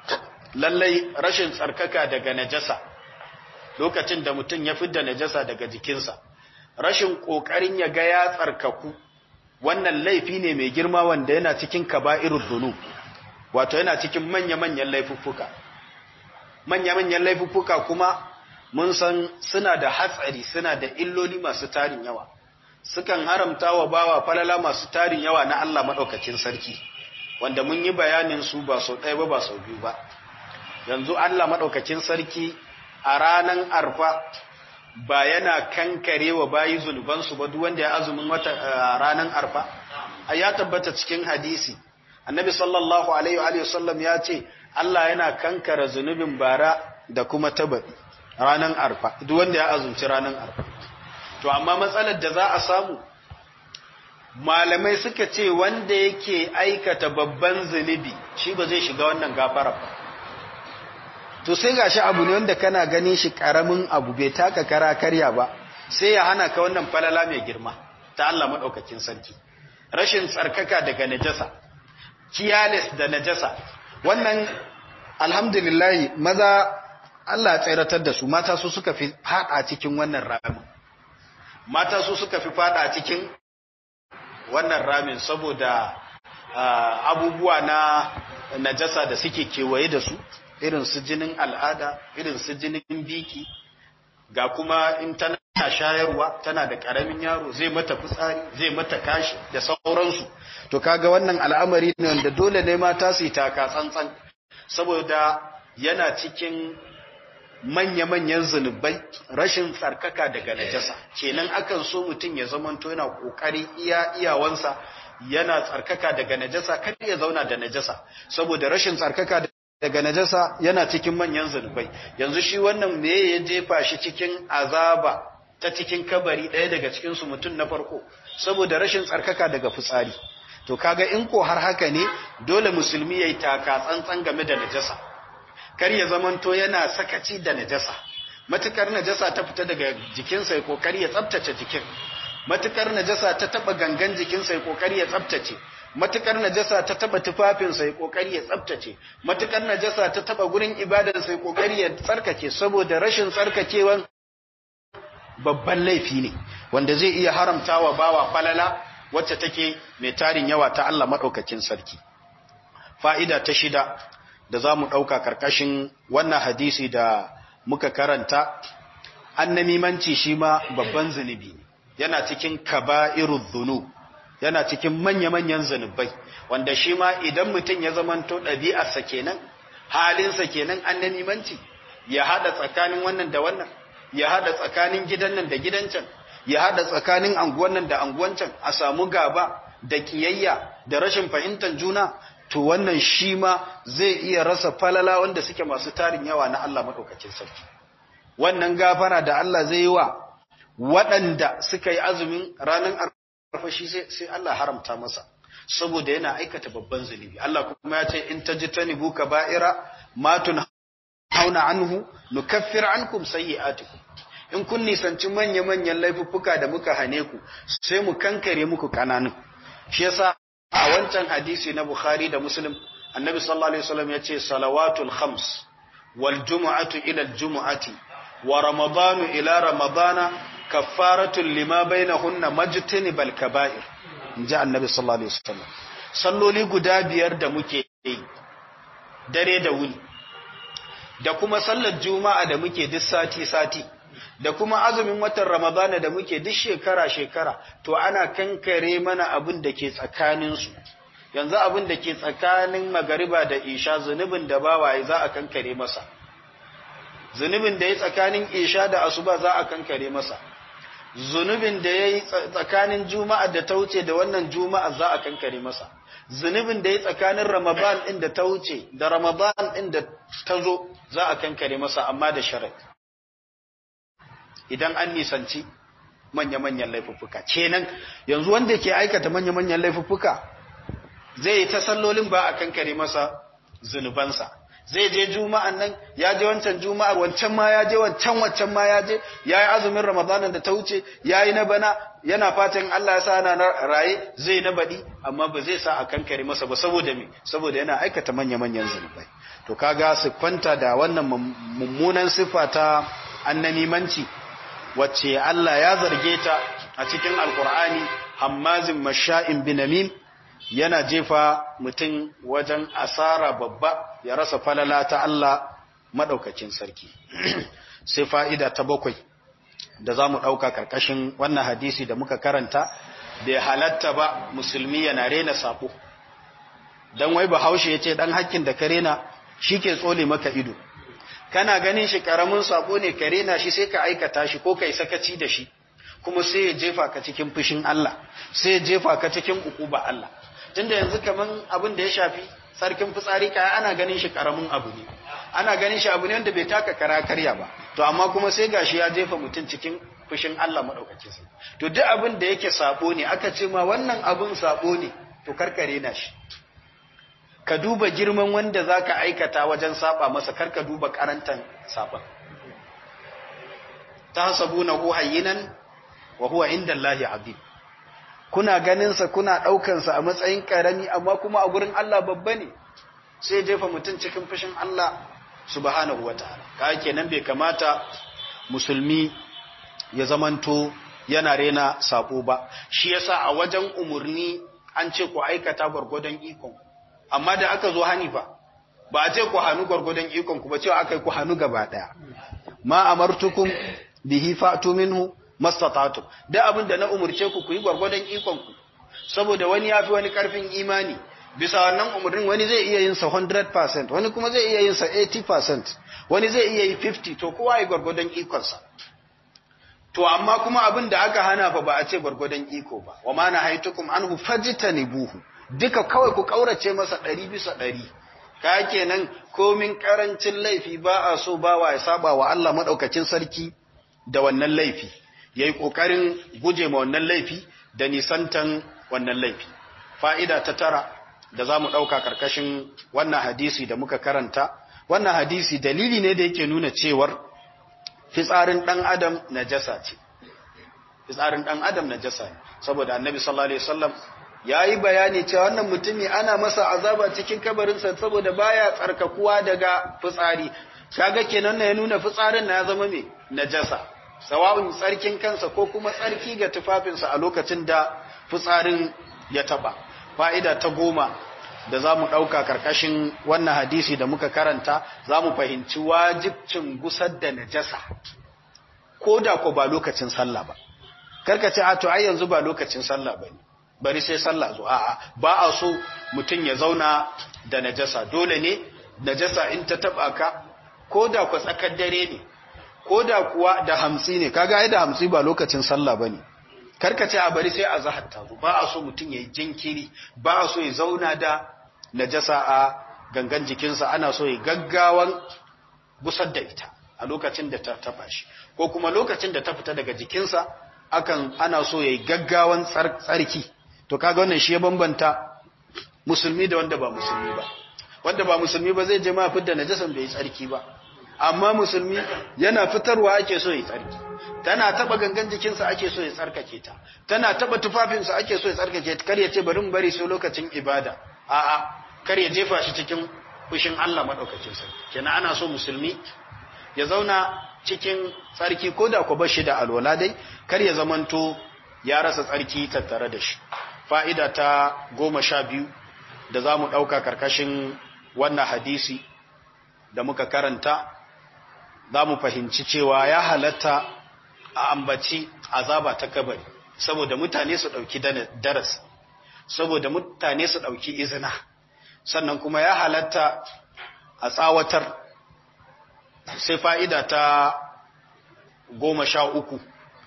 lallai rashin tsarkaka daga najasa lokacin da mutum ya fidda najasa daga jikinsa rashin ƙoƙarin ya ga ya tsarkaku wannan laifi ne mai girma wanda yana cikin kaba'irul dhunub wato yana cikin manya-manyan laifuffuka manya-manyan laifuffuka kuma mun san suna da hatsari suna da illoli masu tarin yawa sukan haramta wa bawa falala masu tarin yawa na Allah maɗaukacin sarki wanda mun yi bayanin su ba sau ɗaya ba ba sau biyu ba yanzu Allah maɗaukacin sarki a ranan arfa ba yana kankare wa bayi zunubansu ba duk wanda ya azumin wata ranan arfa a ya tabbata cikin hadisi annabi sallallahu alaihi wa sallam ya ce Allah yana kankara zunubin bara da kuma tabaɗi ranan arfa duk wanda ya azumci ranan arfa to amma matsalar da za a samu malamai suka ce wanda yake aikata babban zunubi shi ba zai shiga wannan gafara ba to sai gashi abu ne wanda kana ganin shi karamin abu bai taka kara karya ba sai ya hana ka wannan falala mai girma ta Allah madaukakin sarki rashin tsarkaka daga najasa kiyales da najasa wannan alhamdulillah maza Allah ya tsiratar da su mata su suka fi fada cikin wannan ramin mata su suka fi fada cikin wannan ramin saboda abubuwa na najasa da suke kewaye da su irin su jinin al'ada irin su jinin biki ga kuma in tana shayarwa tana da karamin yaro zai mata fitsari zai mata kashi da sauransu to kaga wannan al'amari ne wanda dole ne mata su yi taka tsantsan saboda yana cikin manya-manyan zunubai rashin tsarkaka daga najasa kenan akan so mutum ya zamanto yana kokari iya iyawansa yana tsarkaka daga najasa kar ya zauna da najasa saboda rashin tsarkaka daga najasa yana cikin manyan zunubai yanzu shi wannan me ya jefa shi cikin azaba ta cikin kabari ɗaya daga cikin su mutum na farko saboda rashin tsarkaka daga fitsari to kaga in ko har haka ne dole musulmi yayi taka tsantsan game da najasa kar ya zamanto yana sakaci da najasa matukar najasa ta fita daga jikinsa ya kokari ya tsaftace jikin matukar najasa ta taba gangan jikinsa ya kokari ya tsaftace matukar najasa ta taba tufafinsa ya kokari ya tsaftace matukar najasa ta taba gurin ibadarsa ya kokari ya tsarkake saboda rashin tsarkakewan babban laifi ne wanda zai iya haramtawa bawa falala wacce take mai tarin yawa ta Allah madaukakin sarki fa'ida ta shida da za mu ɗauka ƙarƙashin wannan hadisi da muka karanta annamimanci shi ma babban zunubi ne yana cikin kaba'irul dhunub yana cikin manya-manyan zunubai wanda shi ma idan mutum ya zamanto ɗabi'arsa kenan halinsa kenan annamimanci ya haɗa tsakanin wannan da wannan ya haɗa tsakanin gidan nan da gidan can ya haɗa tsakanin anguwan nan da anguwan can a samu gaba da ƙiyayya da rashin fahimtar juna to wannan shi ma zai iya rasa falala wanda suke masu tarin yawa na Allah maɗaukacin sarki wannan gafara da Allah zai yi wa waɗanda suka yi azumin ranar arfa shi sai Allah haramta masa saboda yana aikata babban zunubi Allah kuma ya ce in tajtanibu kaba'ira ma hauna anhu nukaffir ankum sayyi'atikum in kun nisanci manya-manyan laifuffuka da muka hane ku sai mu kankare muku kananun shi yasa a wancan hadisi na Bukhari da Muslim annabi sallallahu alaihi wasallam ya ce salawatul khams wal jumu'atu ila al jumu'ati wa ramadanu ila ramadana kaffaratun lima bainahunna majtanibal kaba'ir inji annabi sallallahu alaihi wasallam salloli guda biyar da muke yi dare da wuni da kuma sallar juma'a da muke duk sati sati da kuma azumin watan ramadana da muke duk shekara shekara to ana kankare mana abin da ke tsakanin su yanzu abin da ke tsakanin magariba da isha zunubin da bawaye za a kankare masa zunubin da ya tsakanin isha da asuba za a kankare masa zunubin da ya yi tsakanin juma'a da ta wuce da wannan juma'a za a kankare masa zunubin da ya tsakanin ramadan ɗin da ta wuce da ramadan ɗin da ta zo za a kankare masa amma da sharai idan an nisanci manya-manyan laifuffuka kenan yanzu wanda ke aikata manya-manyan laifuffuka zai yi ta sallolin ba a kankare masa zunubansa zai je juma'an nan ya je wancan juma'ar wancan ma ya je wancan wancan ma ya je ya yi azumin ramadanin da ta wuce ya yi na bana yana fatan Allah ya sa na raye zai na baɗi amma ba zai sa a kankare masa ba saboda me saboda yana aikata manya-manyan zunubai to kaga su kwanta da wannan mummunan siffa ta annamimanci wacce Allah ya zarge ta a cikin alkur'ani hammazin masha'in binamim yana jefa mutum wajen asara babba ya rasa falala ta Allah maɗaukacin sarki. Sai fa'ida ta bakwai da za mu ɗauka ƙarƙashin wannan hadisi da muka karanta, bai halatta ba musulmi yana rena saɓo. Don wai bahaushe ya ce ɗan hakkin da ka rena shi ke tsole maka ido. Kana ganin shi ƙaramin saɓo ne ka rena shi sai ka aikata shi ko ka yi sakaci da shi. kuma sai ya jefa ka cikin fushin Allah sai ya jefa ka cikin ukuba Allah tunda yanzu kaman abin da ya shafi sarkin fitsari kaya ana ganin shi karamin abu ne ana ganin shi abu ne wanda bai taka kara karya ba to amma kuma sai gashi ya jefa mutum cikin fushin Allah madaukakin sa to duk abin da yake sabo ne aka ce ma wannan abin sabo ne to karkare na shi ka duba girman wanda zaka aikata wajen saba masa karka duba karantan saban tahsabunahu hayyinan wa huwa inda Allahi azim kuna ganinsa kuna ɗaukansa a matsayin ƙarami amma kuma a gurin Allah babba ne sai jefa mutum cikin fushin Allah subhanahu wataala ka kenan bai kamata musulmi ya zamanto yana rena sabo ba shi yasa a wajen umurni an ce ku aikata gwargwadon ikon amma da aka zo hanifa ba a ce ku hannu gwargwadon ikon ku ba cewa akai ku hannu gaba daya ma amartukum bihi fa'tu minhu mastata'tum da abin da na umurce ku ku yi gwargwadon ikon ku saboda wani yafi wani karfin imani bisa wannan umurnin wani zai iya yin sa 100% wani kuma zai iya yin sa 80% wani zai iya yi 50 to kowa ya gwargwadon ikon sa to amma kuma abin da aka hana fa ba a ce gwargwadon iko ba wa ma nahaitukum anhu fajtanibuhu duka kawai ku kaurace masa 100 bisa 100 ka kenan komin karancin laifi ba a so bawa ya saba wa Allah madaukakin sarki da wannan laifi yayi kokarin guje ma wannan laifi da nisantan wannan laifi fa'ida ta tara da zamu dauka karkashin wannan hadisi da muka karanta wannan hadisi dalili ne da yake nuna cewar fitsarin dan adam najasa ce fitsarin dan adam najasa ne saboda annabi sallallahu alaihi wasallam yayi bayani cewa wannan mutumi ana masa azaba cikin kabarinsa saboda baya tsarkakuwa daga fitsari kaga kenan ne ya nuna fitsarin na ya zama me najasa sawa'un tsarkin kansa ko kuma tsarki ga tufafinsa a lokacin da fitsarin ya taba fa'ida ta goma da za mu ɗauka ƙarƙashin wannan hadisi da muka karanta za mu fahimci wajibcin gusar da najasa ko da ko ba lokacin sallah ba karkace a to ai yanzu ba lokacin sallah ba ne bari sai sallah zo a'a ba a so mutum ya zauna da najasa dole ne najasa in ta taba ka ko da ku tsakar dare ne ko da kuwa da hamsi ne kaga ai da hamsi ba lokacin sallah bane karkace a bari sai a zahar ta zo ba a so mutum yayi jinkiri ba a so ya zauna da najasa a gangan jikinsa ana so ya gaggawan gusar da ita a lokacin da ta taba shi ko kuma lokacin da ta fita daga jikinsa akan ana so yayi gaggawan tsarki to kaga wannan shi ya bambanta musulmi da wanda ba musulmi ba wanda ba musulmi ba zai je ma fitar najasan bai tsarki ba amma musulmi yana fitarwa ake so ya tsarki tana taba gangan jikinsa ake so ya tsarkake ta tana taba tufafinsa ake so ya tsarkake ta kar ya ce bari mu bari sai lokacin ibada a'a kar ya jefa shi cikin fushin Allah madaukakin sa kenan ana so musulmi ya zauna cikin tsarki ko da ku bashi da alwala dai kar ya zamanto ya rasa tsarki tattare da shi fa'ida ta goma sha biyu da za mu ɗauka karkashin wannan hadisi da muka karanta za mu fahimci cewa ya halatta a ambaci azaba ta kabari saboda mutane su ɗauki darasi saboda mutane su ɗauki izina sannan kuma ya halatta a tsawatar sai fa'ida ta goma sha uku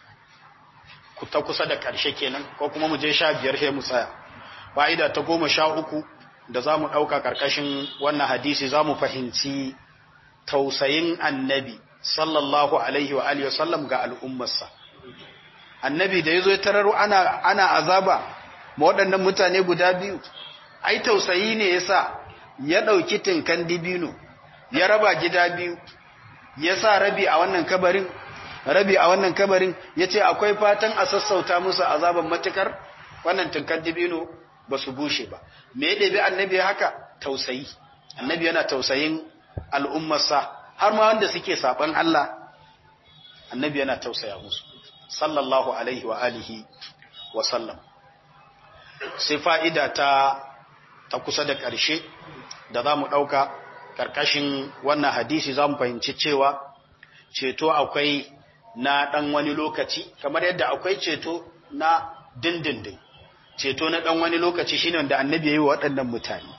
ta kusa da ƙarshe kenan ko kuma mu je sha biyar sai mu tsaya fa'ida ta goma sha uku da za mu ɗauka ƙarƙashin wannan hadisi za mu fahimci tausayin annabi sallallahu alaihi wa alihi wasallam ga al'ummarsa annabi da ya zo ya tarar ana, ana azaba ma waɗannan mutane guda biyu ai tausayi ne ya sa ya ɗauki tinkan dibino ya raba gida biyu ya sa rabi a wannan kabarin rabi a wannan kabarin ya ce akwai fatan a sassauta musu azaban matukar wannan tinkan dibino ba su bushe ba me ya ɗabi annabi haka tausayi annabi yana tausayin al'ummarsa har ma wanda suke saɓan Allah annabi yana tausaya musu sallallahu alaihi wa alihi wa sallam sai fa'ida ta ta kusa da ƙarshe da za mu ɗauka ƙarƙashin wannan hadisi za mu fahimci cewa ceto akwai na ɗan wani lokaci kamar yadda akwai ceto na dindindin ceto na ɗan wani lokaci shine wanda annabi ya yi wa waɗannan mutane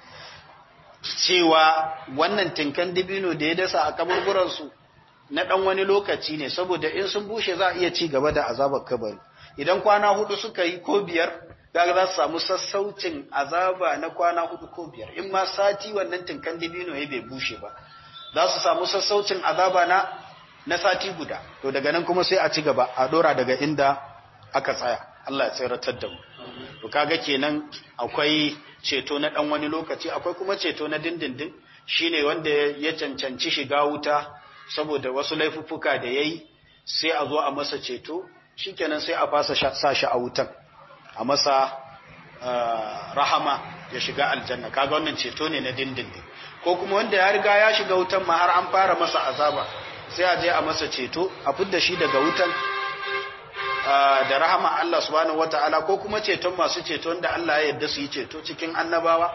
cewa wannan tinkan dibino da ya dasa a kaburburansu na ɗan wani lokaci ne saboda in sun bushe za a iya ci gaba da azabar kabari idan kwana hudu suka yi ko biyar daga za su samu sassaucin azaba na kwana hudu ko biyar in ma sati wannan tinkan dibino ya bai bushe ba za su samu sassaucin azaba na na sati guda to daga nan kuma sai a ci gaba a dora daga inda aka tsaya Allah ya tsiratar da mu to kaga kenan akwai ceto na dan wani lokaci akwai kuma ceto na dindindin shine wanda ya cancanci shiga wuta saboda wasu laifuffuka da yayi sai a zo a masa ceto shikenan sai a fasa sa shi a wutan a masa rahama ya shiga aljanna kaga wannan ceto ne na dindindin ko kuma wanda ya riga ya shiga wutan ma har an fara masa azaba sai a je a masa ceto a fidda shi daga wutan da rahama Allah subhanahu wataala ko kuma ceton masu ceto wanda Allah ya yarda su yi ceto cikin annabawa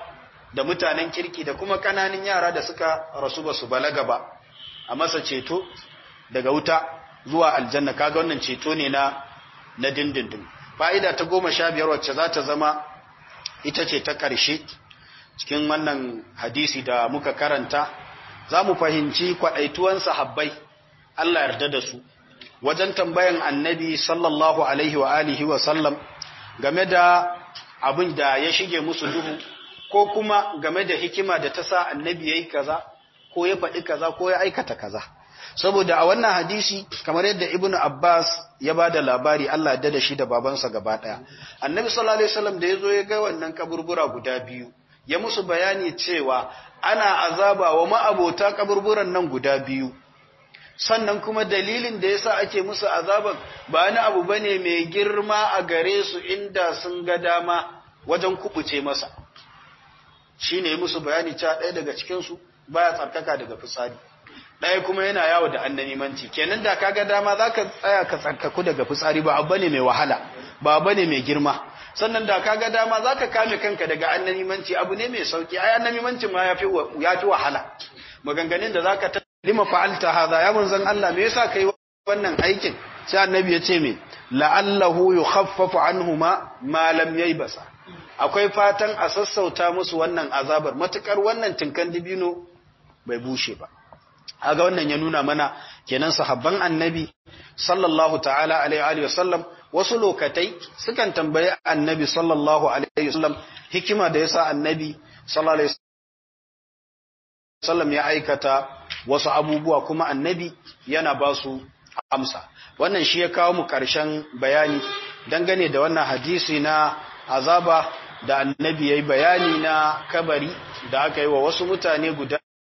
da mutanen kirki da kuma kananan yara da suka rasu ba su balaga ba a masa ceto daga wuta zuwa aljanna kaga wannan ceto ne na na dindindin fa'ida ta goma sha biyar wacce za ta zama ita ce ta ƙarshe cikin wannan hadisi da muka karanta za mu fahimci kwaɗaituwan sahabbai Allah yarda da su wajen tambayan annabi sallallahu alaihi wa alihi wa sallam game da abin da ya shige musu duhu ko kuma game da hikima da ta sa annabi ya yi kaza ko ya faɗi kaza ko ya aikata kaza saboda a wannan hadisi kamar yadda ibnu abbas ya ba da labari allah da da shi da babansa gaba ɗaya annabi sallallahu alaihi wasallam da ya zo ya ga wannan kaburbura guda biyu ya musu bayani cewa ana azaba wa ma'abota kaburburan nan guda biyu sannan kuma dalilin da yasa ake musu azaban ba wani abu bane mai girma a gare su inda sun ga dama wajen kubuce masa shine musu bayani cewa ɗaya daga cikin su baya tsarkaka daga fitsari ɗaya kuma yana yawo da annanimanci kenan da kaga dama zaka tsaya ka tsarkaku daga fitsari ba abu ne mai wahala ba abu ne mai girma sannan da kaga dama zaka kame kanka daga annanimanci abu ne mai sauki ai annanimanci ma yafi yafi wahala maganganun da zaka ta lima fa'alta hadha ya manzon Allah me yasa kai wannan aikin sai annabi ya ce me la'allahu yukhaffafu anhuma ma lam yaybasa akwai fatan a sassauta musu wannan azabar matukar wannan tinkan dibino bai bushe ba aga wannan ya nuna mana kenan sahabban annabi sallallahu ta'ala alaihi wa sallam wasu lokatai sukan tambayi annabi sallallahu alaihi wa sallam hikima da yasa annabi sallallahu alaihi sallam ya aikata wasu abubuwa kuma annabi yana ba su amsa wannan shi ya kawo mu ƙarshen bayani dangane da wannan hadisi na azaba da annabi ya yi bayani na kabari da aka yi wa wasu mutane guda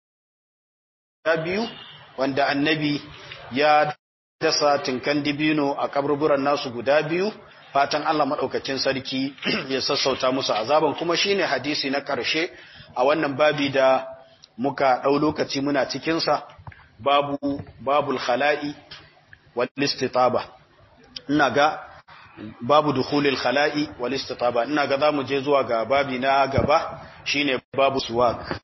biyu wanda annabi ya dasa tinkan dibino a kaburburan nasu guda biyu fatan Allah maɗaukacin sarki ya sassauta musu azaban kuma shine hadisi na ƙarshe a wannan babi da muka ɗau lokaci muna cikinsa babu babul khala'i wal istitaba ina ga babu dukhulil khala'i wal istitaba ina ga zamu je zuwa ga babi na gaba shine babu suwak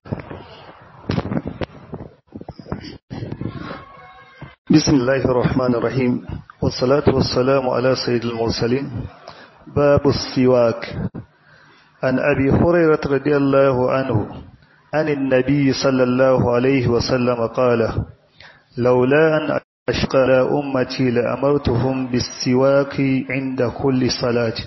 بسم الله الرحمن الرحيم والصلاة والسلام على سيد المرسلين باب السواك عن أبي هريرة رضي الله عنه عن النبي صلى الله عليه وسلم قال لولا أن أشقى على أمتي لأمرتهم بالسواك عند كل صلاة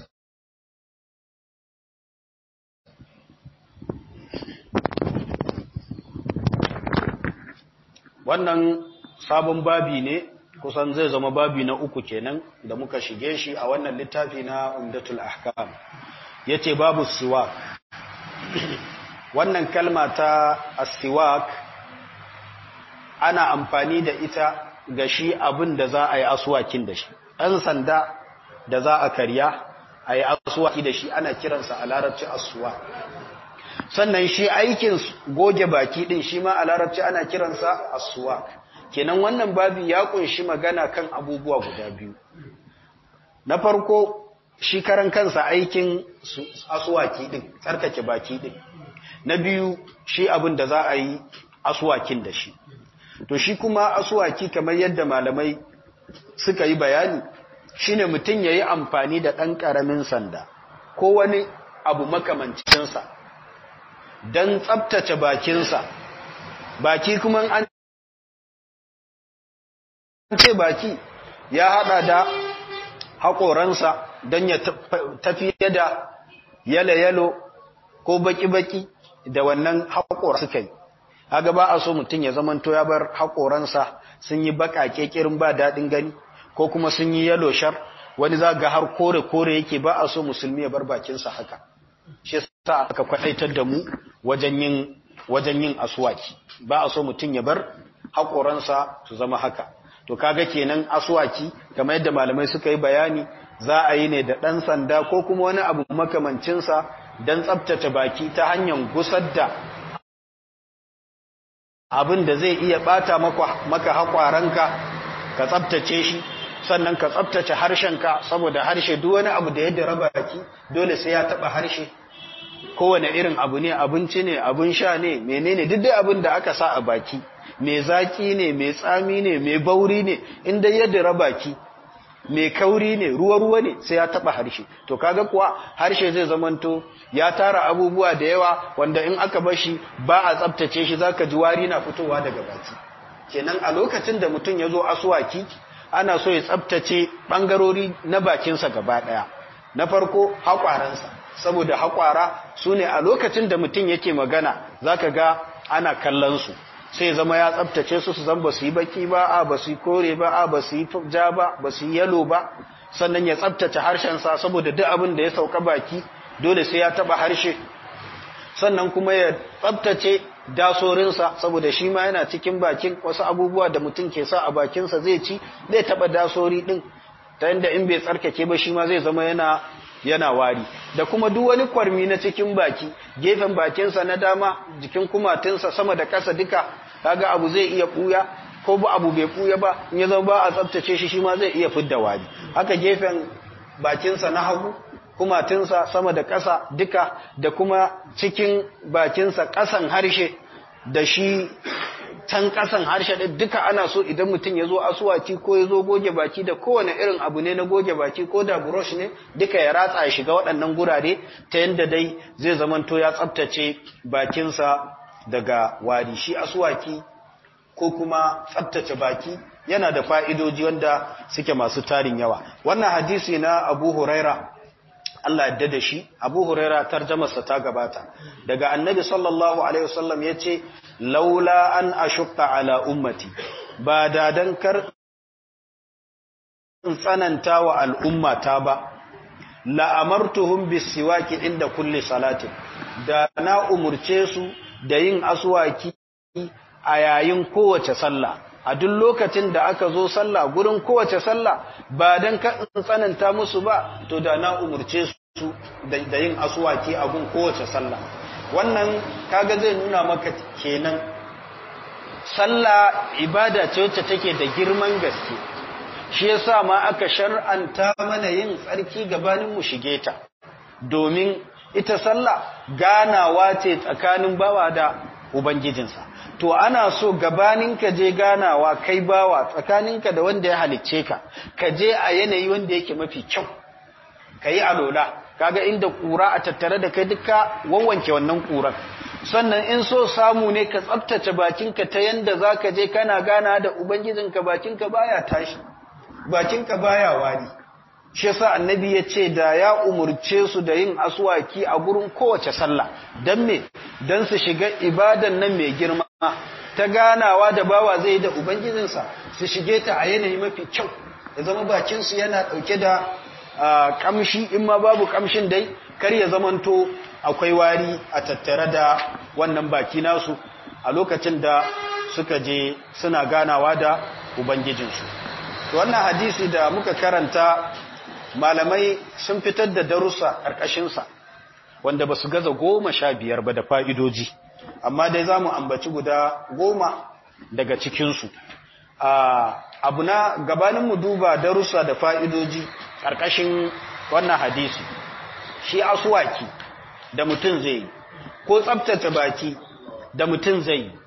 wannan sabon babi ne kusan zai zama babi na uku kenan da muka shige shi a wannan littafi na umdatul ahkam yace babu siwak wannan kalma ta asiwak ana amfani da ita ga shi abin da za a yi asuwakin da shi ɗan sanda da za a karya a yi asuwaki da shi ana kiransa a larabci asuwa sannan shi aikin goge baki ɗin shi ma a larabci ana kiransa asuwa kenan wannan babi ya kunshi magana kan abubuwa guda biyu na farko shi karan kansa aikin asuwaki ɗin tsarkake baki ɗin na biyu shi abin da za a yi asuwakin da shi to shi kuma asuwaki kamar yadda malamai suka yi bayani shine mutum ya yi amfani da ɗan ƙaramin sanda ko wani abu makamancinsa don tsabtace bakinsa baki kuma an ce baki ya haɗa da haƙoransa don ya tafiye da yalo-yalo ko baki-baki da wannan haƙora suka yi haga ba a so mutum ya zamanto ya bar haƙoransa sun yi baƙaƙe ƙirin ba daɗin gani ko kuma sun yi yalo shar wani za ga har kore-kore yake ba a so musulmi ya bar bakinsa haka shi sa aka kwaɗaitar da mu wajen yin wajen yin aswaki ba a so mutum ya bar haƙoransa su zama haka to kaga kenan aswaki kamar yadda malamai suka yi bayani za a yi ne da ɗan sanda ko kuma wani abu makamancinsa don tsabtace baki ta hanyar gusar da abin da zai iya bata maka haƙwaranka ka tsabtace shi sannan ka tsabtace harshenka saboda harshe duk wani abu da ya dara baki dole sai ya taba harshe kowane irin abu ne abinci ne abin sha ne menene duk dai abin da aka sa a baki mai zaki ne mai tsami ne mai bauri ne inda ya dira baki mai kauri ne ruwa-ruwa ne sai ya taba harshe to kaga kuwa harshe zai zamanto ya tara abubuwa da yawa wanda in aka bashi ba a tsabtace shi zaka ji wari na fitowa daga baki kenan a lokacin da mutum ya zo asuwaki ana so ya tsabtace bangarori na bakinsa gaba daya na farko haƙwaransa saboda haƙwara su ne a lokacin da mutum yake magana zaka ga ana kallon su sai zama ya tsabtace su su zan ba su yi baki ba a ba su yi kore ba a ba su yi ja ba ba su yi yalo ba sannan ya tsabtace harshensa saboda duk abin da ya sauka baki dole sai ya taba harshe sannan kuma ya tsabtace dasorinsa saboda shi ma yana cikin bakin wasu abubuwa da mutum ke sa a bakinsa zai ci zai taba dasori din ta yadda in bai tsarkake ba shi ma zai zama yana yana wari da kuma duk wani kwarmi na cikin baki gefen bakinsa na dama jikin kumatinsa sama da ƙasa duka kaga abu zai iya buya ko ba abu bai buya ba in ya zama ba a tsaftace shi shi ma zai iya fidda wari haka gefen bakinsa na hagu kumatinsa sama da ƙasa duka da kuma cikin bakinsa ƙasan harshe da shi can ƙasan harshe ɗin duka ana so idan mutum ya zo asuwaki ko ya zo goge baki da kowane irin abu ne na goge baki ko da brush ne duka ya ratsa ya shiga waɗannan gurare ta yadda dai zai zamanto ya tsabtace bakinsa daga wari shi asuwaki ko kuma tsabtace baki yana da fa'idoji wanda suke masu tarin yawa wannan hadisi na abu huraira Allah yadda da shi Abu Huraira tarjamarsa ta gabata daga Annabi sallallahu alaihi wasallam yace laula an ashqa ala ummati ba da dan kar in tsananta wa al'ummata ba la amartuhum bisiwaki inda kulli salatin da na umurce su da yin aswaki a yayin kowace sallah a duk lokacin da aka zo sallah gurin kowace sallah ba dan ka tsananta musu ba to da na umurce su da yin aswaki a gun kowace sallah wannan kaga zai nuna maka kenan sallah ibada ce wacce take da girman gaske shi yasa ma aka shar'anta mana yin tsarki gabanin mu shige ta domin ita sallah ganawa ce tsakanin bawa da ubangijinsa to ana so gabanin ka je ganawa kai bawa tsakaninka da wanda ya halicce ka ka je a yanayi wanda yake mafi kyau ka yi alola kaga inda kura a tattare da kai duka wawanke wannan kuran sannan in so samu ne ka tsaftace bakinka ta yanda zaka je kana gana da ubangijinka bakinka baya tashi bakinka baya wari shi yasa annabi ya ce da ya umurce su da yin aswaki a gurin kowace sallah dan me dan su shiga ibadan nan mai girma ta ganawa da bawa zai da ubangijinsa su shige ta a yanayi mafi kyau ya zama bakin su yana dauke da kamshi in ma babu kamshin dai kar ya zamanto akwai wari a tattare da wannan baki nasu a lokacin da suka je suna ganawa da ubangijinsu wannan hadisi da muka karanta malamai sun fitar da darussa ƙarƙashinsa wanda ba su gaza goma sha biyar ba da fa'idoji amma dai za mu ambaci guda goma daga cikinsu abu na gabaninmu duba darussa da fa'idoji ƙarƙashin wannan hadisi shi asuwaki da mutum zai yi ko tsabtace baki da mutum zai yi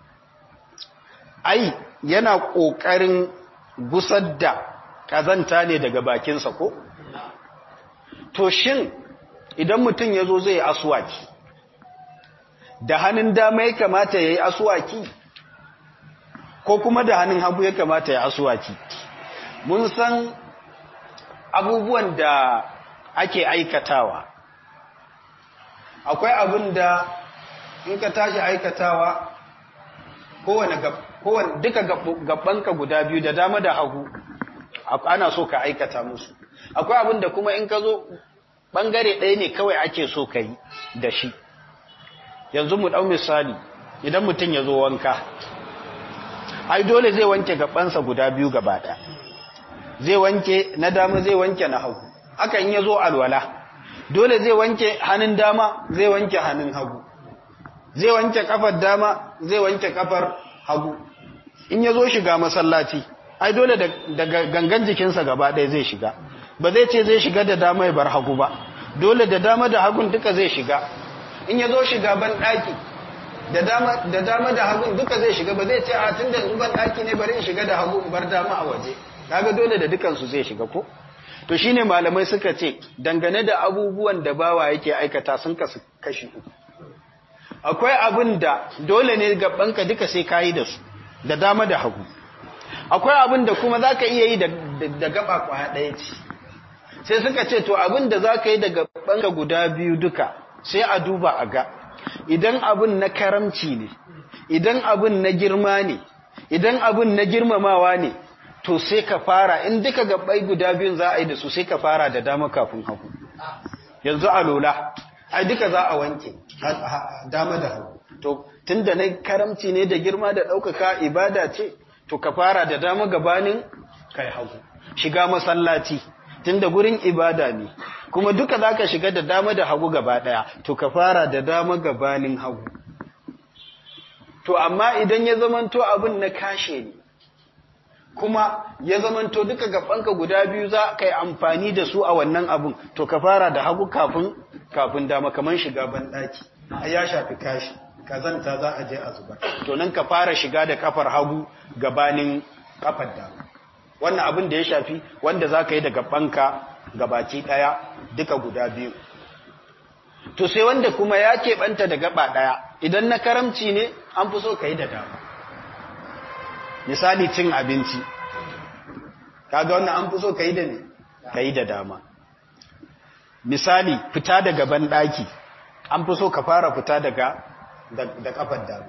ai yana ƙoƙarin gusar da ƙazanta ne daga bakinsa ko? To shin idan mutum ya zo zai asuwaki, da hannun dama ya kamata ya yi asuwaki, ko kuma da hannun hagu ya kamata ya asuwaki. Mun san abubuwan da ake aikatawa. Akwai abin da in ka tashi aikatawa kowane duka gabanka guda biyu da dama da hagu ana so ka aikata musu akwai abin da kuma in ka zo bangare ɗaya ne kawai ake so ka yi da shi yanzu mu ɗau misali idan mutum ya zo wanka ai dole zai wanke gabansa guda biyu gaba ɗaya zai wanke na dama zai wanke na hagu haka in ya zo alwala dole zai wanke hannun dama zai wanke hannun hagu zai wanke kafar dama zai wanke kafar hagu in ya zo shiga masallaci ai dole da gangan jikinsa gaba ɗaya zai shiga ba zai ce zai shiga da dama ya bar hagu ba dole da dama da hagun duka zai shiga in ya zo shiga ban ɗaki da dama da hagun duka zai shiga ba zai ce a tun da ban ɗaki ne bari in shiga da hagu bar dama a waje kaga dole da dukansu zai shiga ko to shine malamai suka ce dangane da abubuwan da bawa yake aikata sun kasu kashi uku akwai abin da dole ne gabanka duka sai kayi da su da dama da hagu akwai abin da kuma zaka iya yi da gaba kwaya ɗaya ce sai suka ce to abin da zaka yi da gabanka guda biyu duka sai a duba a ga idan abin na karamci ne idan abin na girma ne idan abin na girmamawa ne to sai ka fara in duka gabbai guda biyun za a yi da su sai ka fara da dama kafin hagu yanzu a lola ai duka za a wanke dama da hagu to tunda na karamci ne da girma da ɗaukaka ibada ce to ka fara da dama gabanin kai hagu shiga masallaci tunda gurin ibada ne kuma duka za ka shiga da dama da hagu gaba ɗaya to ka fara da dama gabanin hagu to amma idan ya zamanto abin na kashe ne kuma ya zamanto duka gabanka guda biyu za ka yi amfani da su a wannan abin to ka fara da hagu kafin kafin dama kaman shiga banɗaki a ya shafi kashi kazanta za a je a zubar to nan ka fara shiga da kafar hagu gabanin kafar dama wannan abin da ya shafi wanda za ka yi da gabanka gabaki ɗaya duka guda biyu to sai wanda kuma ya keɓanta da gaba ɗaya idan na karamci ne an fi so ka yi da dama misali cin abinci kaga wannan an fi so ka yi da ne ka yi da dama misali fita daga banɗaki an fi so ka fara fita daga da kafar dama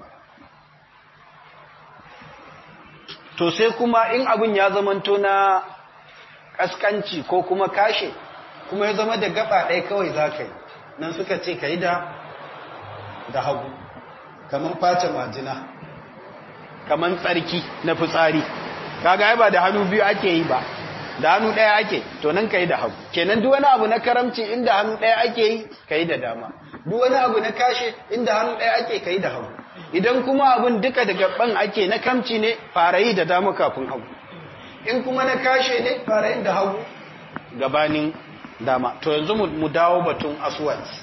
to sai kuma in abin ya zamanto na kaskanci ko kuma kashe kuma ya zama da gaba ɗaya kawai za ka yi nan suka ce ka yi da da hagu kamar face majina kamar tsarki na fitsari kaga ai ba da hannu biyu ake yi ba da hannu ɗaya ake to nan ka yi da hagu kenan duk wani abu na karamci inda hannu ɗaya ake yi ka yi da dama duk wani abu na kashe inda hannu ɗaya ake ka yi da hagu idan kuma abun duka da gaban ake na kamci ne fara yi da dama kafin hagu in kuma na kashe ne fara yin da hagu gabanin dama to yanzu mu dawo batun asuwaki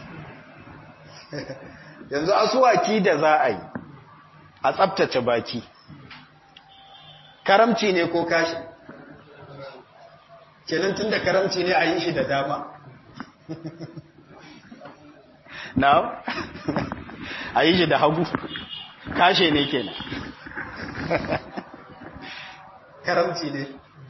yanzu asuwaki da za a yi a tsabtace baki karamci ne ko kashi kenan tun da karamci ne a yi shi da dama na a yi shi da hagu kashe ne kenan karamci ne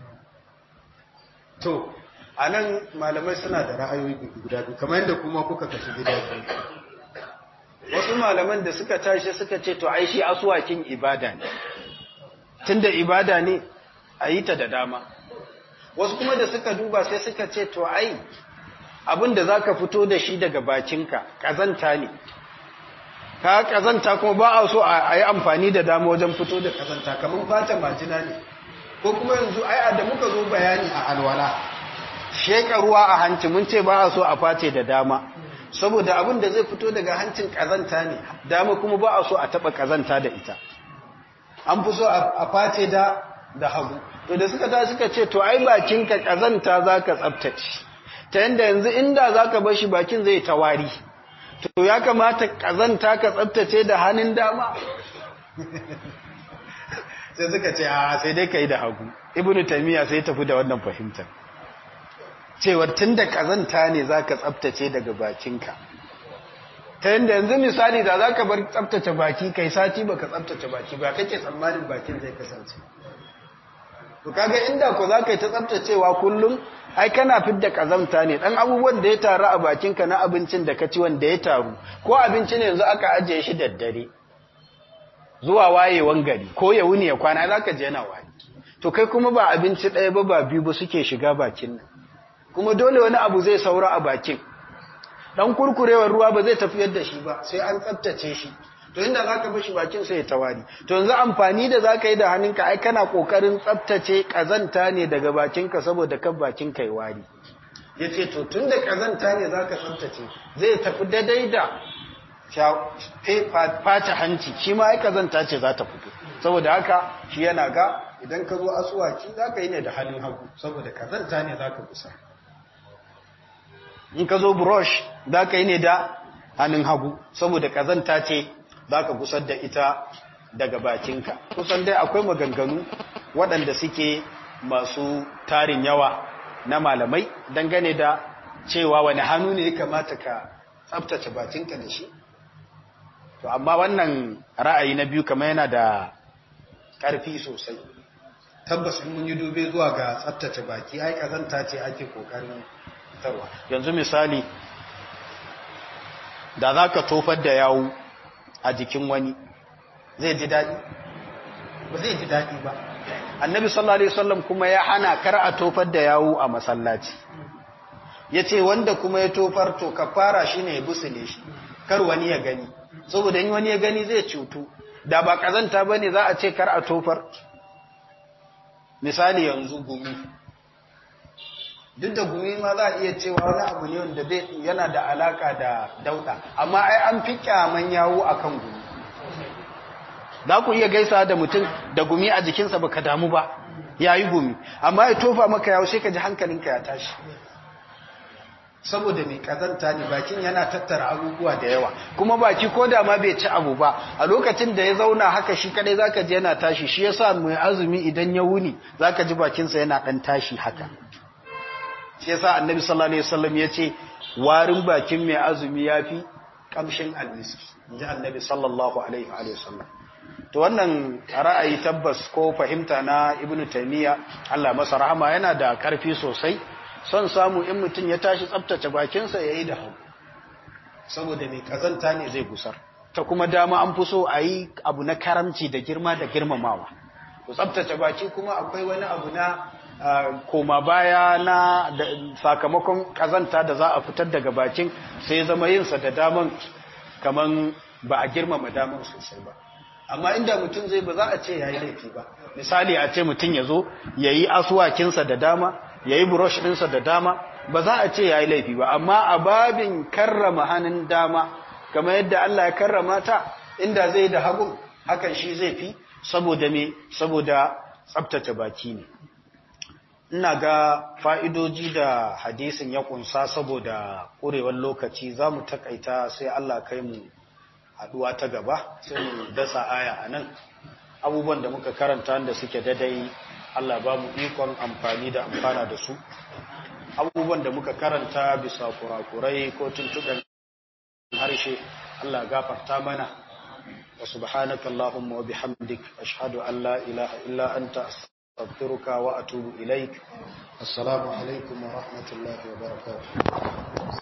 to a nan malamai suna da ra'ayoyi guda biyu kamar yadda kuma kuka kashi gida biyu wasu malaman da suka tashi suka ce to ai shi asuwakin ibada ne tunda ibada ne a yi ta da dama wasu kuma da suka duba sai suka ce to ai abin da za ka fito da shi daga bakinka ƙazanta ne ka ƙazanta kuma ba a so a yi amfani da dama wajen fito da ƙazanta kamar fata majina ne ko kuma yanzu ai da muka zo bayani a alwala sheka ruwa a hanci mun ce ba a so a face da dama saboda abin da zai fito daga hancin ƙazanta ne dama kuma ba a so a taɓa ƙazanta da ita an fi so a face da da hagu to da suka ta suka ce to ai bakinka ƙazanta za ka tsabtace ta yadda yanzu inda za ka bashi bakin zai tawari to ya kamata ƙazanta ka tsabtace da hannun dama sai suka ce a sai dai ka yi da hagu ibnu taimiyya sai tafi da wannan fahimtar cewar tun da ƙazanta ne za ka tsabtace daga bakinka ta yadda yanzu misali da za ka bar tsabtace baki kai sati ba ka tsabtace baki ba kake tsammanin bakin zai kasance to kaga inda ko za ka yi ta tsabtacewa kullum ai kana fidda kazamta ne dan abubuwan da ya taru a bakinka na abincin da ka ci wanda ya taru ko abinci ne yanzu aka ajiye shi daddare zuwa wayewan gari ko ya wuni ya kwana za ka je yana wani to kai kuma ba abinci ɗaya ba ba biyu ba suke shiga bakin nan kuma dole wani abu zai saura a bakin dan kurkurewar ruwa ba zai tafiyar da shi ba sai an tsaftace shi to inda zaka bashi bakin sai ya tawari to yanzu amfani da zaka yi da hannunka ai kana kokarin tsaftace kazanta ne daga bakinka saboda kan bakinka ya wari yace to tunda kazanta ne zaka tsaftace zai tafi daidai da fata hanci shi ma ai kazanta ce za ta fito saboda haka shi yana ga idan ka zo asuwaki zaka yi ne da hannun hagu saboda kazanta ne zaka kusa in ka zo brush zaka yi ne da hannun hagu saboda kazanta ce za ka gusar da ita daga bakinka kusan dai akwai maganganu waɗanda suke masu tarin yawa na malamai dangane da cewa wani hannu ne ya kamata ka tsabtace bakinka da shi to amma wannan ra'ayi na biyu kamar yana da ƙarfi sosai tabbas in mun yi dube zuwa ga tsabtace baki ai kazanta ce ake kokarin tarwa yanzu misali da za ka tofar da yawu a jikin wani zai ji daɗi ba zai ji daɗi ba annabi sallallahu alaihi wasallam kuma ya hana kar a tofar da yawu a masallaci ya ce wanda kuma ya tofar to kafara shi ne ya busule shi kar wani ya gani saboda in wani ya gani zai cutu da ba kazanta ba ne za a ce kar a tofar misali yanzu gumi duk da gumi ma za a iya cewa wani abu ne wanda yana da alaka da dauda amma ai an fi kyaman yawo akan gumi za ku iya gaisa da mutum da gumi a jikinsa baka damu ba ya yi gumi amma ya tofa maka yawo sai ka ji hankalinka ya tashi saboda mai kazanta ne bakin yana tattara abubuwa da yawa kuma baki ko da ma bai ci abu ba a lokacin da ya zauna haka shi kadai zaka ji yana tashi shi yasa mai azumi idan ya wuni zaka ji bakinsa yana dan tashi haka shi yasa annabi sallallahu alaihi wasallam yace warin bakin mai azumi yafi kamshin almiski inji annabi sallallahu alaihi wasallam to wannan ra'ayi tabbas ko fahimta na ibnu taymiya Allah masa rahama yana da karfi sosai son samu in mutum ya tashi tsabtace bakinsa ya yi da hau saboda mai kazanta ne zai gusar ta kuma dama an fi so a yi abu na karamci da girma da girmamawa to tsabtace baki kuma akwai wani abu na koma baya na sakamakon kazanta da za a fitar daga bakin sai zama yinsa da daman kaman ba a girmama daman sosai ba amma inda mutum zai ba za a ce ya yi laifi ba misali a ce mutum ya zo ya yi asuwakinsa da dama ya yi burosh ɗinsa da dama ba za a ce ya yi laifi ba amma a babin karrama hannun dama kamar yadda Allah ya karrama ta inda zai da hagun hakan shi zai fi saboda me saboda tsabtace baki ne ina ga fa'idoji da hadisin ya kunsa saboda ƙurewar lokaci za mu takaita sai Allah kai mu haɗuwa ta gaba sai mu dasa aya a nan abubuwan da muka karanta da suke dadai Allah ba mu ikon amfani da amfana da su abubuwan da muka karanta bisa kurakurai ko tuntuɓen harshe Allah gafarta mana wa subhanaka Allahumma wa bihamdik ashhadu an la ilaha illa anta astaghfiruka wa atubu ilaik assalamu alaikum wa rahmatullahi wa barakatuh